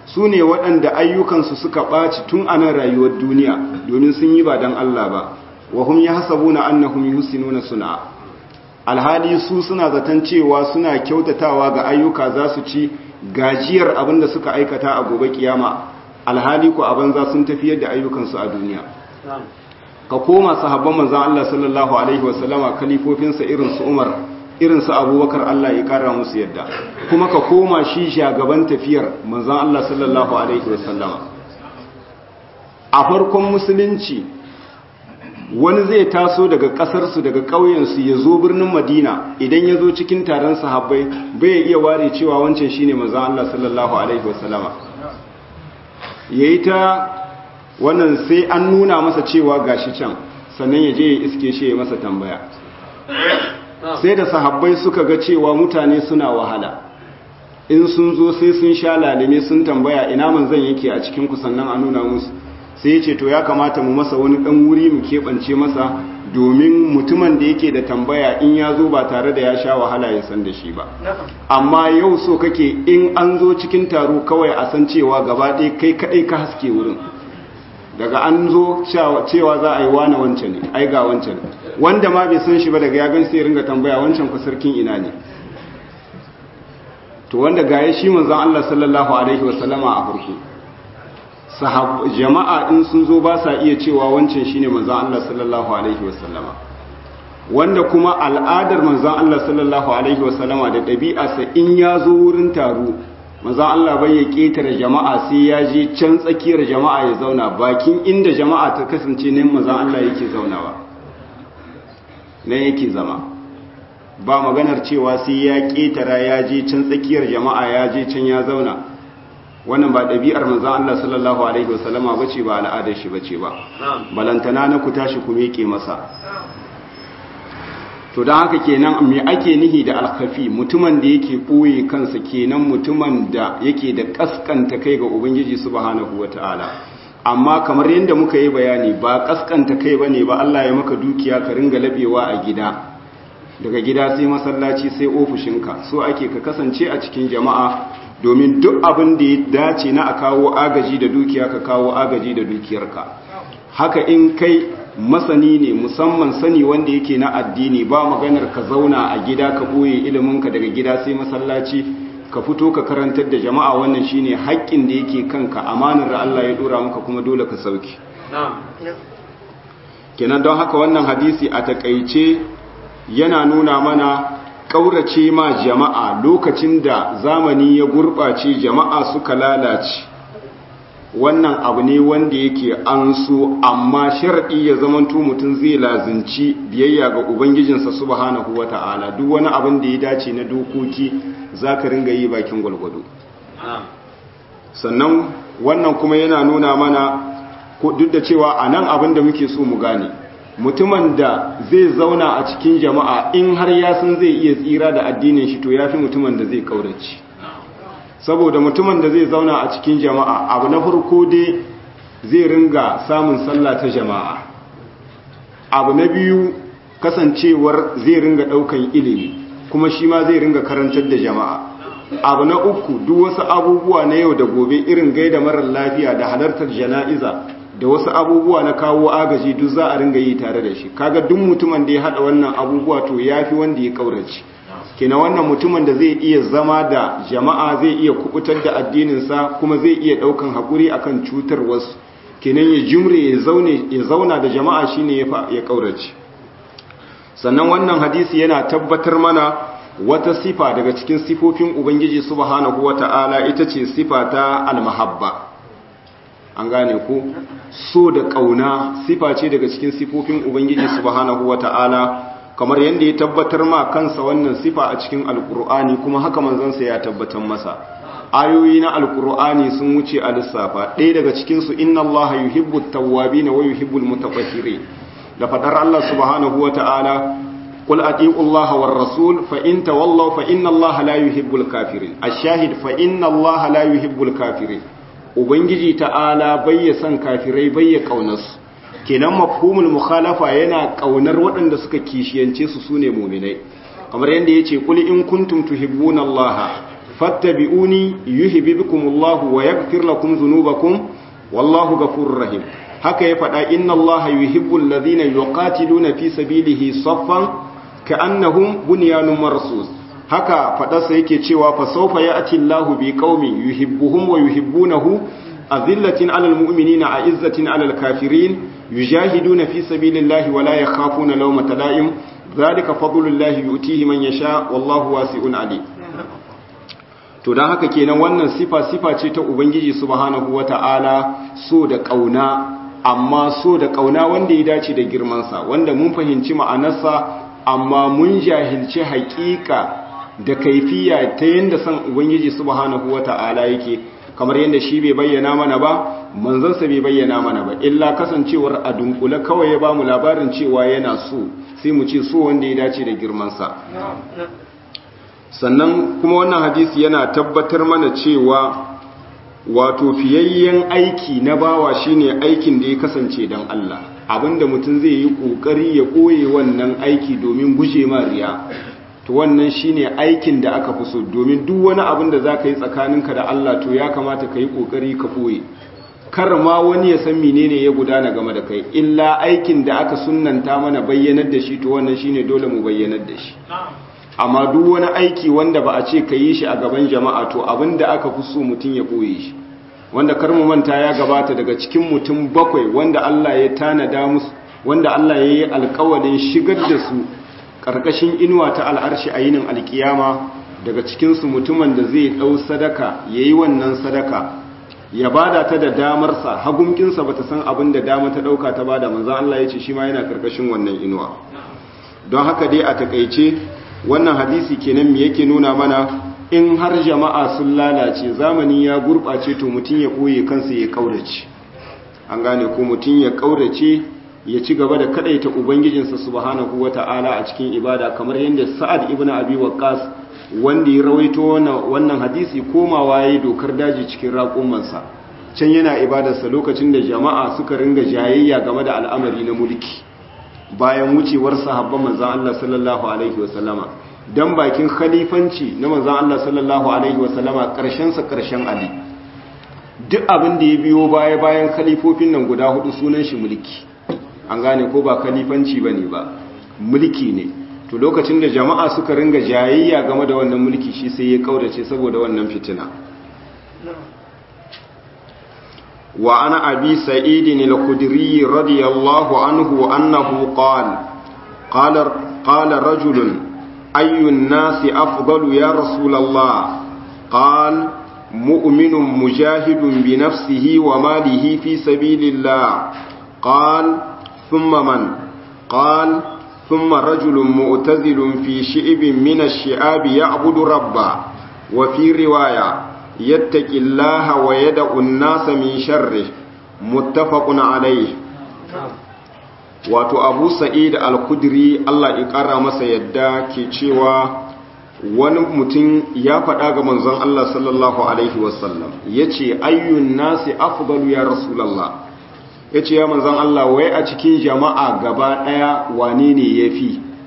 S1: su ne waɗanda ayyukansu suka ɓaci tun a nan rayuwar duniya domin sun yi ba don Allah ba wa hum yahsabuna annahum yuhsinuna sun'a alhali su suna zaton cewa suna kyautatawa ga ayyuka za su ci gajiyar abin da suka aikata a gobe kiyama alhali ku a banza sun tafiyar da ayyukansu a duniya ka koma sahabban manzon Allah sallallahu alaihi wasallama kalifofinsa irin su Umar irin su Abubakar Allah ya kara musu yadda kuma ka koma shi shagaban tafiyar manzon Allah sallallahu alaihi wasallama a farkon musulunci wani zai taso daga kasarsu daga ƙauyensu ya zo birnin madina idan ya zo cikin taron sahabbai bai iya ware cewa wancan shine manzon Allah sallallahu alaihi wasallama yayi ta wannan sai an nuna masa cewa gashi can sannan ya je ya iske shi ya masa tambaya sai da sahabbai suka ga cewa mutane suna wahala in sun zo sai sun sha lalime sun tambaya ina manzon yake a cikin ku sannan a nuna musu sai ya ce to ya kamata mu masa wani dan wuri mu keɓance masa domin mutumin da yake da tambaya in ya zo ba tare da ya sha wahala ya san da shi ba amma yau so kake in an zo cikin taro kawai a san cewa gaba ɗaya kai kaɗai ka haske wurin daga an zo cewa za a yi wane wancan ne ai ga wancan wanda ma bai san shi ba daga ya gan sai ringa tambaya wancan ku sarkin ina ne to wanda gaya shi manzon Allah sallallahu alaihi wasallama a farko sahab jama'a in sun zo ba sa iya cewa wancan shine manzon Allah sallallahu alaihi wasallama wanda kuma al'adar manzon Allah sallallahu alaihi wasallama da ɗabi'arsa in ya zo wurin taro manzon Allah bai ya ketare jama'a sai ya je can tsakiyar jama'a ya zauna bakin inda jama'a ta kasance ne manzon Allah yake zaunawa nan yake zama ba maganar cewa sai ya ketara ya je can tsakiyar jama'a ya je can ya zauna wannan ba ɗabi'ar manzan Allah sallallahu Alaihi wasallama ba ce ba al'adar shi ba ce ba balantana na ku tashi ku miƙe masa to don haka kenan me ake nihi da alkafi mutumin da yake ɓoye kansa kenan mutumin da yake da ƙasƙanta kai ga ubangiji subhanahu wa ta'ala amma kamar yadda muka yi bayani ba ƙasƙanta kai ba ne ba Allah ya maka dukiya ka ringa laɓewa a gida daga gida sai masallaci sai ofishinka so ake ka kasance a cikin jama'a domin duk abin da ya dace na a kawo agaji da dukiya ka kawo agaji da dukiyarka haka in kai masani ne musamman sani wanda yake na addini ba maganar ka zauna a gida ka boye iliminka daga gida sai masallaci ka fito ka karantar da jama'a wannan shine haƙƙin da yake kanka amanar da Allah ya dora maka kuma dole ka sauki kenan don haka wannan hadisi a takaice yana nuna mana ƙaurace ma jama'a lokacin da zamani ya gurɓace jama'a suka lalace wannan abu ne wanda yake an so amma shar'i ya zamanto mutum zai lazinci biyayya ga ubangijinsa subhanahu wata'ala duk wani abin da ya dace na dokoki zaka ringa yi bakin gwalgwado sannan wannan kuma yana nuna mana duk da cewa a nan abin da muke so mu gane mutumin da zai zauna a cikin jama'a in har ya san zai iya tsira da addinin shi to ya fi mutumin da zai kaurace saboda mutumin da zai zauna a cikin jama'a abu na farko dai zai ringa samun sallah ta jama'a abu na biyu kasancewar zai ringa daukan ilimi kuma shi ma zai ringa karantar da jama'a abu na uku duk wasu abubuwa na yau da gobe irin gaida marar lafiya da halartar jana'iza da wasu abubuwa na kawo agaji duk za a ringa yi tare da shi kaga duk mutumin da ya hada wannan abubuwa to yafi wanda ya kaurace kina wannan mutumin da zai iya zama da jama'a zai iya kubutar da addininsa kuma zai iya daukan hakuri akan cutar wasu kenan ya jumre ya zaune ya zauna da jama'a shine ya ya kaurace sannan wannan hadisi yana tabbatar mana wata sifa daga cikin sifofin ubangiji subhanahu wata'ala ita ce sifa ta almahabba an gane ku so da kauna sifa ce daga cikin sifofin ubangiji subhanahu wata'ala kamar yadda ya tabbatar ma kansa wannan sifa a cikin alkur'ani kuma haka manzansa ya tabbatar masa ayoyi na alkur'ani sun wuce a lissafa ɗaya daga cikinsu inna allaha yuhibbu tawwabina wa yuhibbul mutatahhirin da fadar Allah subhanahu wata'ala قل أطيعوا الله والرسول فإن تولوا فإن الله لا يحب الكافرين الشاهد فإن الله لا يحب الكافرين ubangiji ta'ala bayya san kafirai bayya kaunarsu kenan mafhumul mukhalafa yana kaunar waɗanda suka kishiyance su sune mu'minai kamar yadda yace kul in kuntum tuhibbuna Allah fattabi'uni yuhibbukumullahu wa yaghfir lakum dhunubakum wallahu ghafurur rahim haka ya faɗa inna allaha yuhibbul ladhina yuqatiluna fi sabilihi saffan ka'annahum bunyanun marsus haka faɗarsa yake cewa fa sawfa ya'ti allahu bi qaumin yuhibbuhum wa yuhibbunahu azillatin 'alal mu'minina a'izzatin 'alal kafirin yujahiduna fi sabilillahi wa la yakhafuna lawmata la'im dhalika fadlullahi yu'tihi man yasha wallahu wasi'un 'alim to don haka kenan wannan sifa sifa ce ta ubangiji subhanahu wata'ala so da kauna amma so da kauna wanda ya dace da girmansa wanda mun fahimci ma'anarsa amma mun jahilci haƙiƙa da kaifiya ta yadda son ubangiji subhanahu wata'ala yake kamar yadda shi bai bayyana mana ba manzansa bai bayyana mana ba illa kasancewar a dunkule kawai ya ba mu labarin cewa yana so sai mu ce so wanda ya dace da girmansa sannan kuma wannan hadisi yana tabbatar mana cewa wato fiyayyen aiki na bawa shine aikin da ya kasance don Allah abinda mutum zai yi kokari ya koye wannan aiki domin guje ma riya to wannan shine aikin da aka fi so domin duk wani abin da zaka yi tsakaninka da Allah to ya kamata ka yi kokari ka koye kar ma wani ya san menene ya gudana game da kai illa aikin da aka sunnanta mana bayyanar da shi to wannan shine dole mu bayyanar da shi amma duk wani aiki wanda ba a ce ka yi shi a gaban jama'a to abinda aka fi so mutum ya ɓoye shi wanda kar mu manta ya gabata daga cikin mutum bakwai wanda Allah ya tanada musu wanda Allah ya yi alkawarin shigar da su ƙarƙashin inuwa ta al'arshi a yinin alkiyama daga cikinsu mutumin da zai ɗau sadaka ya yi wannan sadaka ya bada ta da damarsa hagunkinsa ba ta san abin da dama ta ɗauka ta bada manzan Allah ya ce shi ma yana ƙarƙashin wannan inuwa don haka dai a takaice wannan hadisi kenan me yake nuna mana in har jama'a sun lalace zamani ya gurɓace to mutum ya ɓoye kansa ya ƙaurace an gane ko mutum ya ƙaurace ya ci gaba da kadaita ubangijinsa subhanahu wata'ala a cikin ibada kamar yadda sa'ad ibn abi waqqas wanda ya rawaito wannan hadisi komawa yayi dokar daji cikin raƙumansa can yana ibadarsa lokacin da jama'a suka ringa jayayya game da al'amari na mulki bayan wucewar sahabban manzon Allah sallallahu alaihi wasallama dan bakin khalifanci na manzon Allah sallallahu alaihi wasallama karshen sa karshen Ali duk abin da ya biyo baya bayan khalifofin nan guda hudu sunan shi mulki an gane ko ba khalifanci bane ba mulki ne to lokacin da jama'a suka ringa jayayya game da wannan mulki shi sai ya kaurace saboda wannan fitina wa ana abi sa'id al-khudri radiyallahu anhu annahu qala qala qala rajulun ayu an-nasi afdalu ya rasulullah qala mu'minun mujahidun bi nafsihi wa malihi fi sabilillah qala ثم من قال ثم رجل مؤتزل في شئب من الشعاب يعبد ربه وفي رواية يتقي الله ويدع الناس من شره متفق عليه wato abu sa'id al-kudri Allah ya ƙara masa yadda ke cewa wani mutum ya faɗa ga manzon Allah sallallahu alaihi wasallam ya ce ayyun nasi afdalu ya rasulallah ya ce ya manzan Allah wai a cikin jama'a gaba ɗaya wane ne ya fi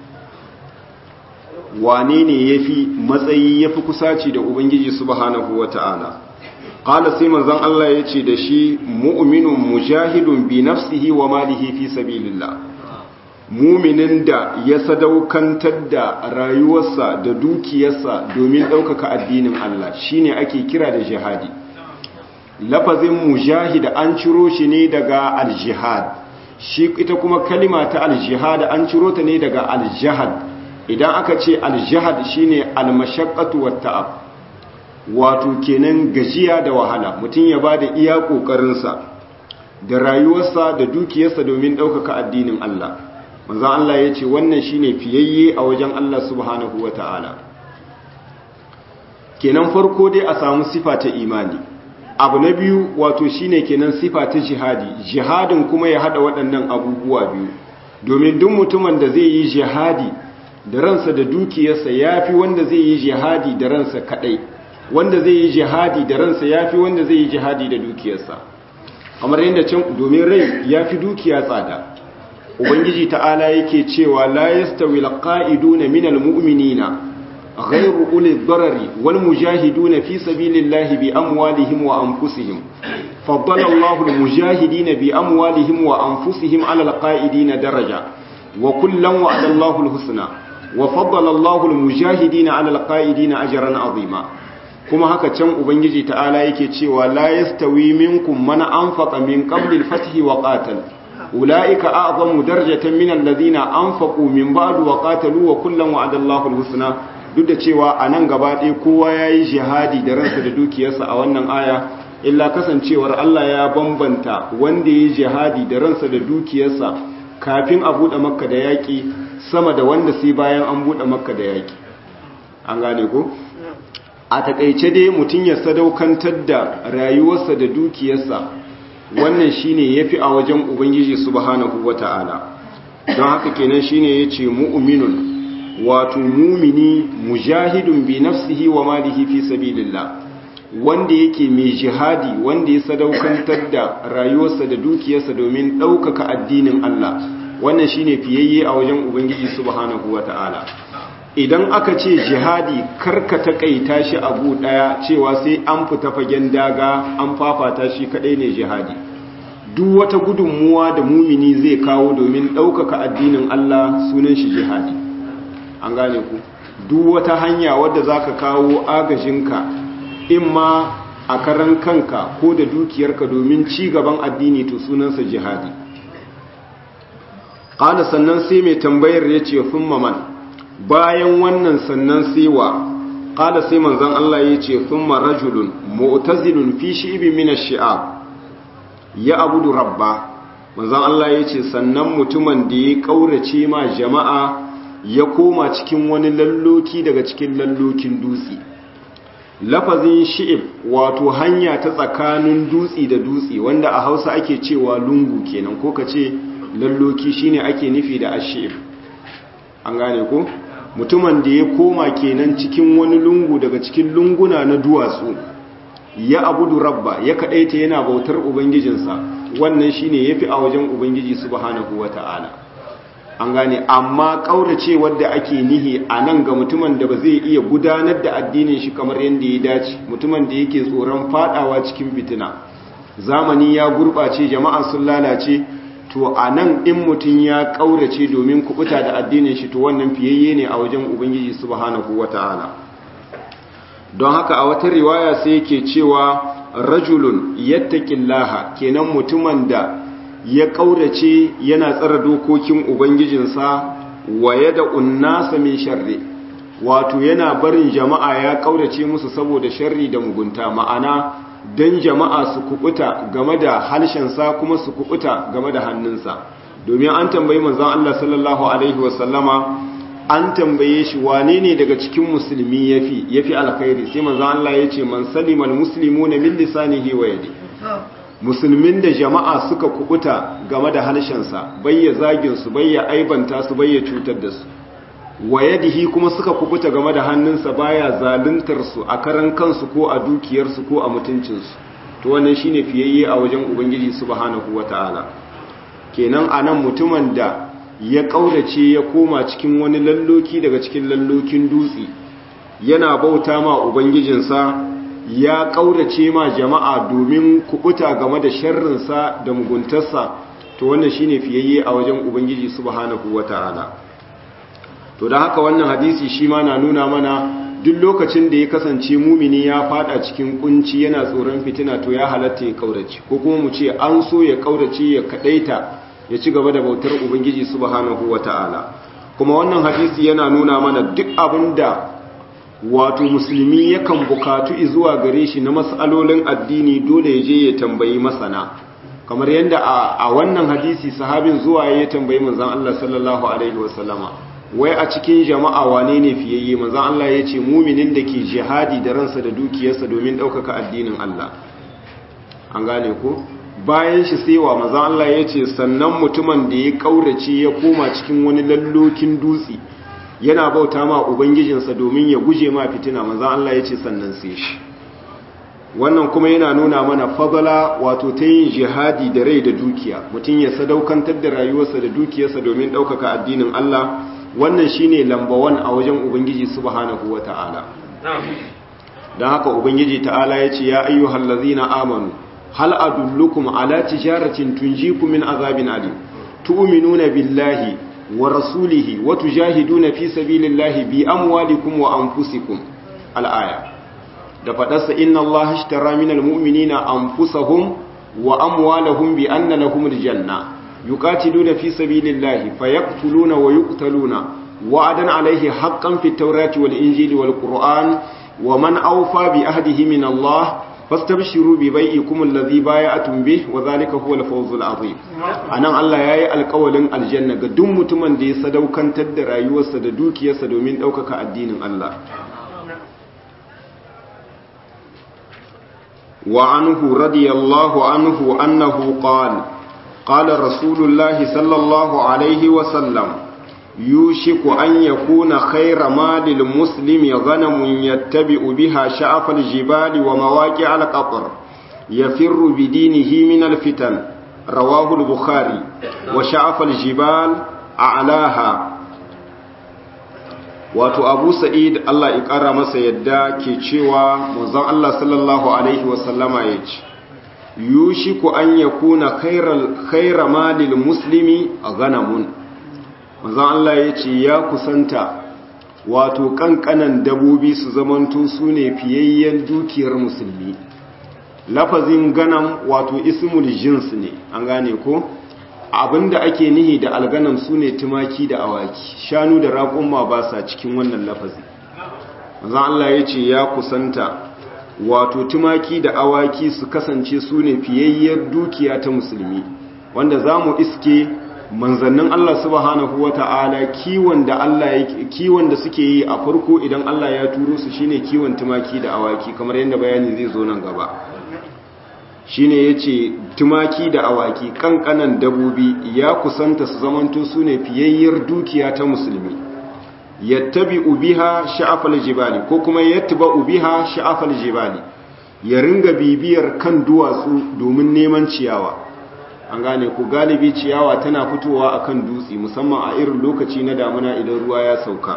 S1: wane ne ya fi matsayi ya fi kusaci da Ubangiji subhanahu wa ta'ala ƙala sai manzan Allah ya ce da shi mu'minun mujahidun bi nafsihi wa malihi fi sabilillah muminin da ya sadaukantar da rayuwarsa da dukiyarsa domin ɗaukaka addinin Allah shine ake kira da jihadi lafazin mujahid an ciro shi ne daga aljihad shi ita kuma kalima ta aljihad an ciro ta ne daga aljihad idan aka ce aljihad shine almashaqqatu watta'ab wato kenan gajiya da wahala mutum ya bada iya kokarinsa da rayuwarsa da dukiyarsa domin ɗaukaka addinin Allah manzon Allah ya ce wannan shine fiyayye a wajen Allah subhanahu wata'ala kenan farko dai a samu sifa ta imani abu na biyu wato shine kenan sifa ta jihadi jihadin kuma ya hada waɗannan abubuwa biyu domin duk mutumin da zai yi jihadi da ransa da dukiyarsa yafi wanda zai yi jihadi da ransa kadai wanda zai yi jihadi da ransa yafi wanda zai yi jihadi da dukiyarsa kamar yadda can domin rai yafi dukiya tsada ubangiji ta'ala yake cewa la yastawi alqa'iduna minal mu'minina ghayru uli darari wal mujahiduna fi sabilillahi bi amwalihim wa anfusihim faddala Allahu al mujahidina bi amwalihim wa anfusihim ala al qa'idina daraja wa kullan wa'ada Allahu al husna wa faddala Allahu al mujahidina ala al qa'idina ajran azima kuma haka can ubangiji ta'ala yake cewa la yastawi minkum man anfaqa min qabli al-fathi wa qatal ulaika a'zamu darajatan min alladhina anfaqu min ba'du wa qatalu wa kullan wa'ada Allahu al-husna duk da cewa anan gaba ɗaya kowa yayi jihadi da ransa da dukiyarsa a wannan aya illa kasancewar Allah ya bambanta wanda yayi jihadi da ransa da dukiyarsa kafin a bude makka da yaki sama da wanda sai bayan an bude makka da yaki an gane ko a takaice dai mutum ya sadaukantar da rayuwarsa da dukiyarsa wannan shine yafi a wajen ubangiji subhanahu wata'ala don haka kenan shine yace mu'minun wato mumini mujahidun bi nafsihi wa malihi fi sabilillah wanda yake mai jihadi wanda ya sadaukantar da rayuwarsa da dukiyarsa domin ɗaukaka addinin Allah wannan shine fiyayye a wajen ubangiji subhanahu wata'ala idan aka ce jihadi karka takaita shi abu daya cewa sai an fita fagen daga an fafata shi kadai ne jihadi duk wata gudunmuwa da mumini zai kawo domin ɗaukaka addinin Allah sunan shi jihadi an gane ku duk wata hanya wadda za ka kawo agajinka in ma a karan kanka ko da dukiyarka domin ci gaban addini to sunansa jihadi ƙala sannan sai mai tambayar ya ce fin maman bayan wannan sannan sewa ƙala sai manzan Allah ya ce sun rajulun mu'tazilun fi shi'ibin mina shi'ab ya abudu rabba manzan Allah ya ce sannan mutumin da ya ƙaurace ma jama'a ya koma cikin wani lalloki daga cikin lallokin dutse lafazin shi'ib wato hanya ta tsakanin dutse da dutse wanda a hausa ake cewa lungu kenan ko ka ce lalloki shine ake nufi da ashib an gane ko mutumin da ya koma kenan cikin wani lungu daga cikin lunguna na duwatsu ya abudu rabba ya kadaita yana bautar ubangijinsa wannan shine yafi a wajen ubangiji subhanahu wata'ala an gane amma kaurace wanda ake nihi a nan ga mutumin da ba zai iya gudanar da addinin shi kamar yadda ya dace mutumin da yake tsoron fadawa cikin fitina zamani ya gurbace jama'a sun lalace to a nan in mutum ya ƙaurace domin kubuta da addinin shi to wannan fiyayye ne a wajen ubangiji subhanahu wata'ala don haka a wata riwaya sai yake cewa rajulun yattaqillaha kenan mutumin da ya ƙaurace yana tsara dokokin ubangijinsa wa yada unnasa min sharri wato yana barin jama'a ya ƙaurace musu saboda sharri da mugunta ma'ana don jama'a su kubuta game da halshensa kuma su kubuta game da hannunsa domin an tambayi manzon Allah sallallahu alaihi wasallama an tambaye shi wane ne daga cikin musulmi yafi yafi alkhairi sai manzon Allah ya ce man salimal muslimuna min lisanihi wa yadi musulmin da jama'a suka kubuta game da halshensa bayya zagin su bayya aibanta su bayya cutar da su wa yadihi kuma suka kubuta game da hannunsa baya zaluntar su a karan kansu ko a dukiyarsu ko a mutuncinsu to wannan shine fiyayye a wajen ubangiji subhanahu wataala kenan anan mutumin da ya kaurace ya koma cikin wani lalloki daga cikin lallokin dutse yana bauta ma ubangijinsa ya kaurace ma jama'a domin kubuta game da sharrinsa da muguntarsa to wannan shine fiyayye a wajen ubangiji subhanahu wataala to da haka wannan hadisi shi ma na nuna mana duk lokacin da ya kasance mumini ya fada cikin kunci yana tsoron fitina to ya halatta ya kaurace ko kuma mu ce an so ya kaurace ya kadaita ya ci gaba da bautar ubangiji subhanahu wataala kuma wannan hadisi yana nuna mana duk abinda wato musulmi yakan bukatu zuwa gare shi na mas'alolin addini dole ya je ya tambayi masana kamar yadda a wannan hadisi sahabin zuwa ya tambayi manzon Allah sallallahu alaihi wasallama wai a cikin jama'a wane ne fiyayye manzon Allah ya ce muminin da ke jihadi da ransa da dukiyarsa domin ɗaukaka addinin Allah an gane ko bayan shi saiwa manzon Allah ya ce sannan mutumin da ya kaurace ya koma cikin wani lallokin dutse yana bauta ma ubangijinsa domin ya guje ma fitina manzon Allah ya ce sannan sai shi wannan kuma yana nuna mana fadala wato ta yin jihadi da rai da dukiya mutum ya sadaukantar da rayuwarsa da dukiyarsa domin ɗaukaka addinin Allah wannan shine lambawan a wajen ubangiji subhanahu wata'ala dan haka ubangiji ta'ala yace ya ayyuhal ladzina amanu hal adullukum ala tijaratin tunjikum min azabin alim tu'minuna billahi wa rasulihi wa tujahiduna fi sabilillahi bi amwalikum wa anfusikum al-aya da fadarsa inna allaha ishtara minal mu'minina anfusahum wa amwalahum bi anna lahumul janna yuqatiluna fi sabilillahi fayaqtuluna wa yuqtaluna wa'adan alayhi haqqan fit tawrati wal injili wal qur'an wa man awfa bi ahdihi min Allah fastabshiru bi bai'ikum alladhi bay'atum bih wa dhalika huwal fawzul azim anan Allah yayi alƙawalin aljanna ga duk mutumin da ya sadaukantar da rayuwarsa da dukiyarsa domin ɗaukaka addinin Allah وعنه رضي الله عنه أنه قال قال رسول الله صلى الله عليه وسلم يوشك أن يكون خير ما للمسلم غنم يتبع بها شعف الجبال ومواقع القطر يفر بدينه من الفتن رواه البخاري وشعف الجبال أعلاها wato abu sa'id Allah ya ƙara masa yadda ke cewa manzon Allah sallallahu alaihi wasallama ya ce yushiku an yakuna khaira malil muslimi a ganamun manzon Allah ya ce ya kusanta wato kankanan dabobi su zamanto su ne fiyayyen dukiyar musulmi lafazin ganam wato ismul jins ne an gane ko abinda ake nihi da alganam su ne tumaki da awaki shanu da raƙumma ba sa cikin wannan lafazi manzon Allah ya ce ya kusanta wato tumaki da awaki su kasance su ne fiyayyar dukiya ta musulmi wanda za mu iske manzannin Allah subhanahu wa ta'ala kiwon da Allah kiwon da suke yi a farko idan Allah ya turo su shine kiwon tumaki da awaki kamar yadda bayani zai zo nan gaba shine yace tumaki da awaki kankanan dabobi ya kusanta su zamanto su ne fiyayyar dukiya ta musulmi yattabi'u biha sha'afal jibali ko kuma yattba'u biha sha'afal jibali ya ringa bibiyar kan duwatsu domin neman ciyawa an gane ku galibi ciyawa tana fitowa akan dutse musamman a irin lokaci na damuna idan ruwa ya sauka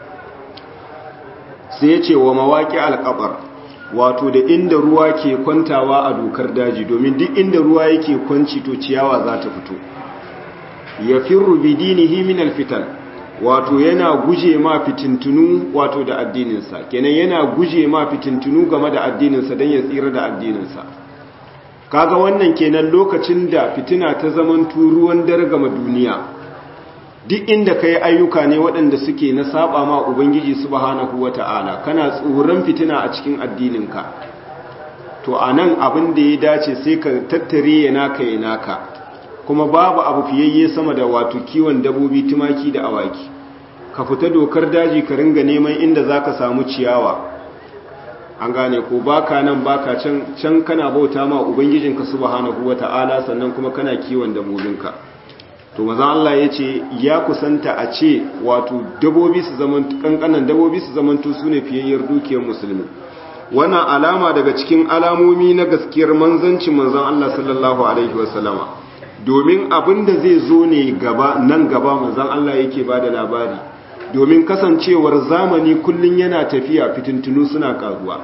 S1: sai ya ce wa mawaƙi alƙabar wato da inda ruwa ke kwantawa a dokar daji domin duk inda ruwa yake kwanci to ciyawa za ta fito ya firru bidinihi min alfitan wato yana guje ma fitintunu wato da addininsa kenan yana guje ma fitintunu game da addininsa don ya tsira da addininsa kaga wannan kenan lokacin da fitina ta zaman ruwan dargama duniya duk inda ka yi ayyuka ne waɗanda suke na saba ma ubangiji subhanahu wata'ala kana tsoron fitina a cikin addininka to a nan abin da ya dace sai ka tattare ya naka ya naka kuma babu abu fiyayye sama da wato kiwon dabobi tumaki da awaki ka fita dokar daji ka ringa neman inda za ka samu ciyawa an gane ko baka nan baka can can kana bauta ma ubangijinka subhanahu wata'ala sannan kuma kana kiwon dabobinka to maza Allah ya ce ya kusanta a ce wato dabobi su zaman kankanan dabobi su zamanto su ne fiyayyar dukiyar musulmi wannan alama daga cikin alamomi na gaskiyar manzancin manzon Allah sallallahu alaihi wasallama domin abin da zai zo ne gaba nan gaba manzon Allah yake bada labari domin kasancewar zamani kullun yana tafiya fitintunu suna karuwa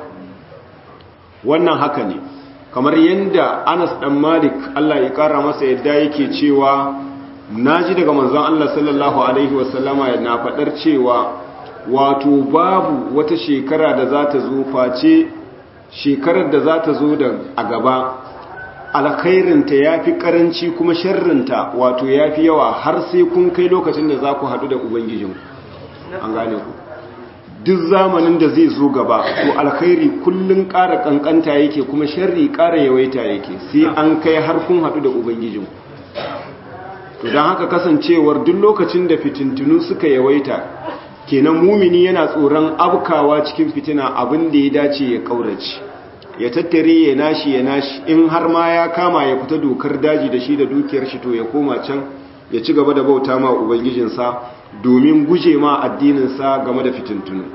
S1: wannan haka ne kamar yadda Anas dan Malik Allah ya kara masa yadda yake cewa naji daga manzon Allah sallallahu alaihi wasallama na fadar cewa wato babu wata shekara da za ta zo face shekarar da za ta zo da a gaba alkhairinta ya fi karanci kuma sharrinta wato ya fi yawa har sai kun kai lokacin da za ku haɗu da ubangijinku an gane ku duk zamanin da zai zo gaba to alkhairi kullun ƙara ƙanƙanta yake kuma sharri ƙara yawaita yake sai an kai har kun haɗu da ubangijinku to don haka kasancewar duk lokacin da fitintunu suka yawaita kenan mumini yana tsoron abkawa cikin fitina abin da ya dace ya kaurace ya tattare ya nashi ya nashi in har ma ya kama ya fita dokar daji da shi da dukiyar shi to ya koma can ya ci gaba da bauta ma ubangijinsa domin guje ma addininsa game da fitintunu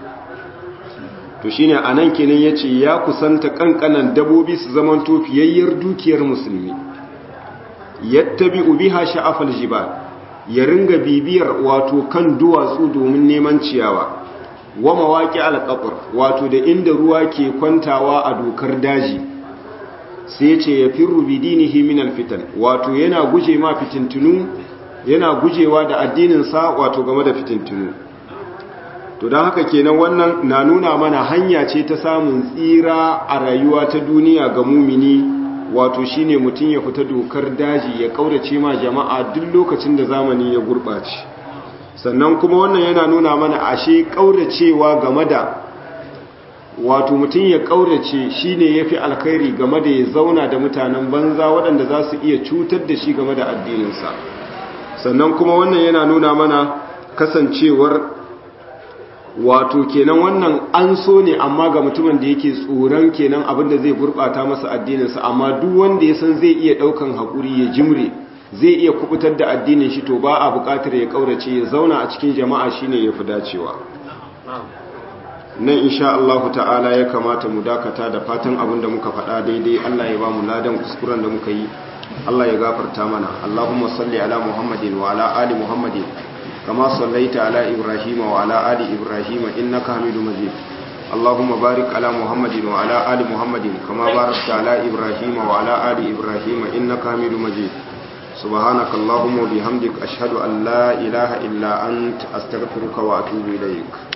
S1: to shine anan kenan yace ya kusanta kankanan dabobi su zaman tofiyayyar dukiyar musulmi yattabi'u biha sha'afal jibal ya ringa bibiyar wato kan duwatsu domin neman ciyawa wa mawaƙi alƙafur wato da inda ruwa ke kwantawa a dokar daji sai ce ya fi rubidinihi min alfitan wato yana guje ma fitintunu yana gujewa da addininsa wato game da fitintunu to don haka kenan wannan na nuna mana hanya ce ta samun tsira a rayuwa ta duniya ga mumini wato shine mutum ya fita dokar daji ya kaurace ma jama'a duk lokacin da zamani ya gurɓace sannan kuma wannan yana nuna mana ashe kauracewa game da wato mutum ya kaurace shine yafi alkhairi game da ya zauna da mutanen banza waɗanda za su iya cutar da shi game da addininsa sannan kuma wannan yana nuna mana kasancewar wato kenan wannan an so ne amma ga mutumin da yake tsoron kenan abinda zai gurbata masa addininsa amma duk wanda ya san zai iya daukan hakuri ya jimre zai iya kubutar da addinin shi to ba a bukatar ya kaurace ya zauna a cikin jama'a shine yafi dacewa nan insha Allah ta'ala ya kamata mu dakata da fatan abin da muka faɗa daidai Allah ya ba mu ladan kuskuren da muka yi Allah ya gafarta mana Allahumma salli ala Muhammadin wa ala ali Muhammadin kama sallaita ala Ibrahim wa ala ali Ibrahim innaka Hamidum Majid Allahumma barik ala Muhammadin wa ala ali Muhammadin kama barakta ala Ibrahim wa ala ali Ibrahim innaka Hamidum Majid سبحانك اللهم وبحمدك أشهد أن لا إله إلا أنت أستغفرك وأتوب إليك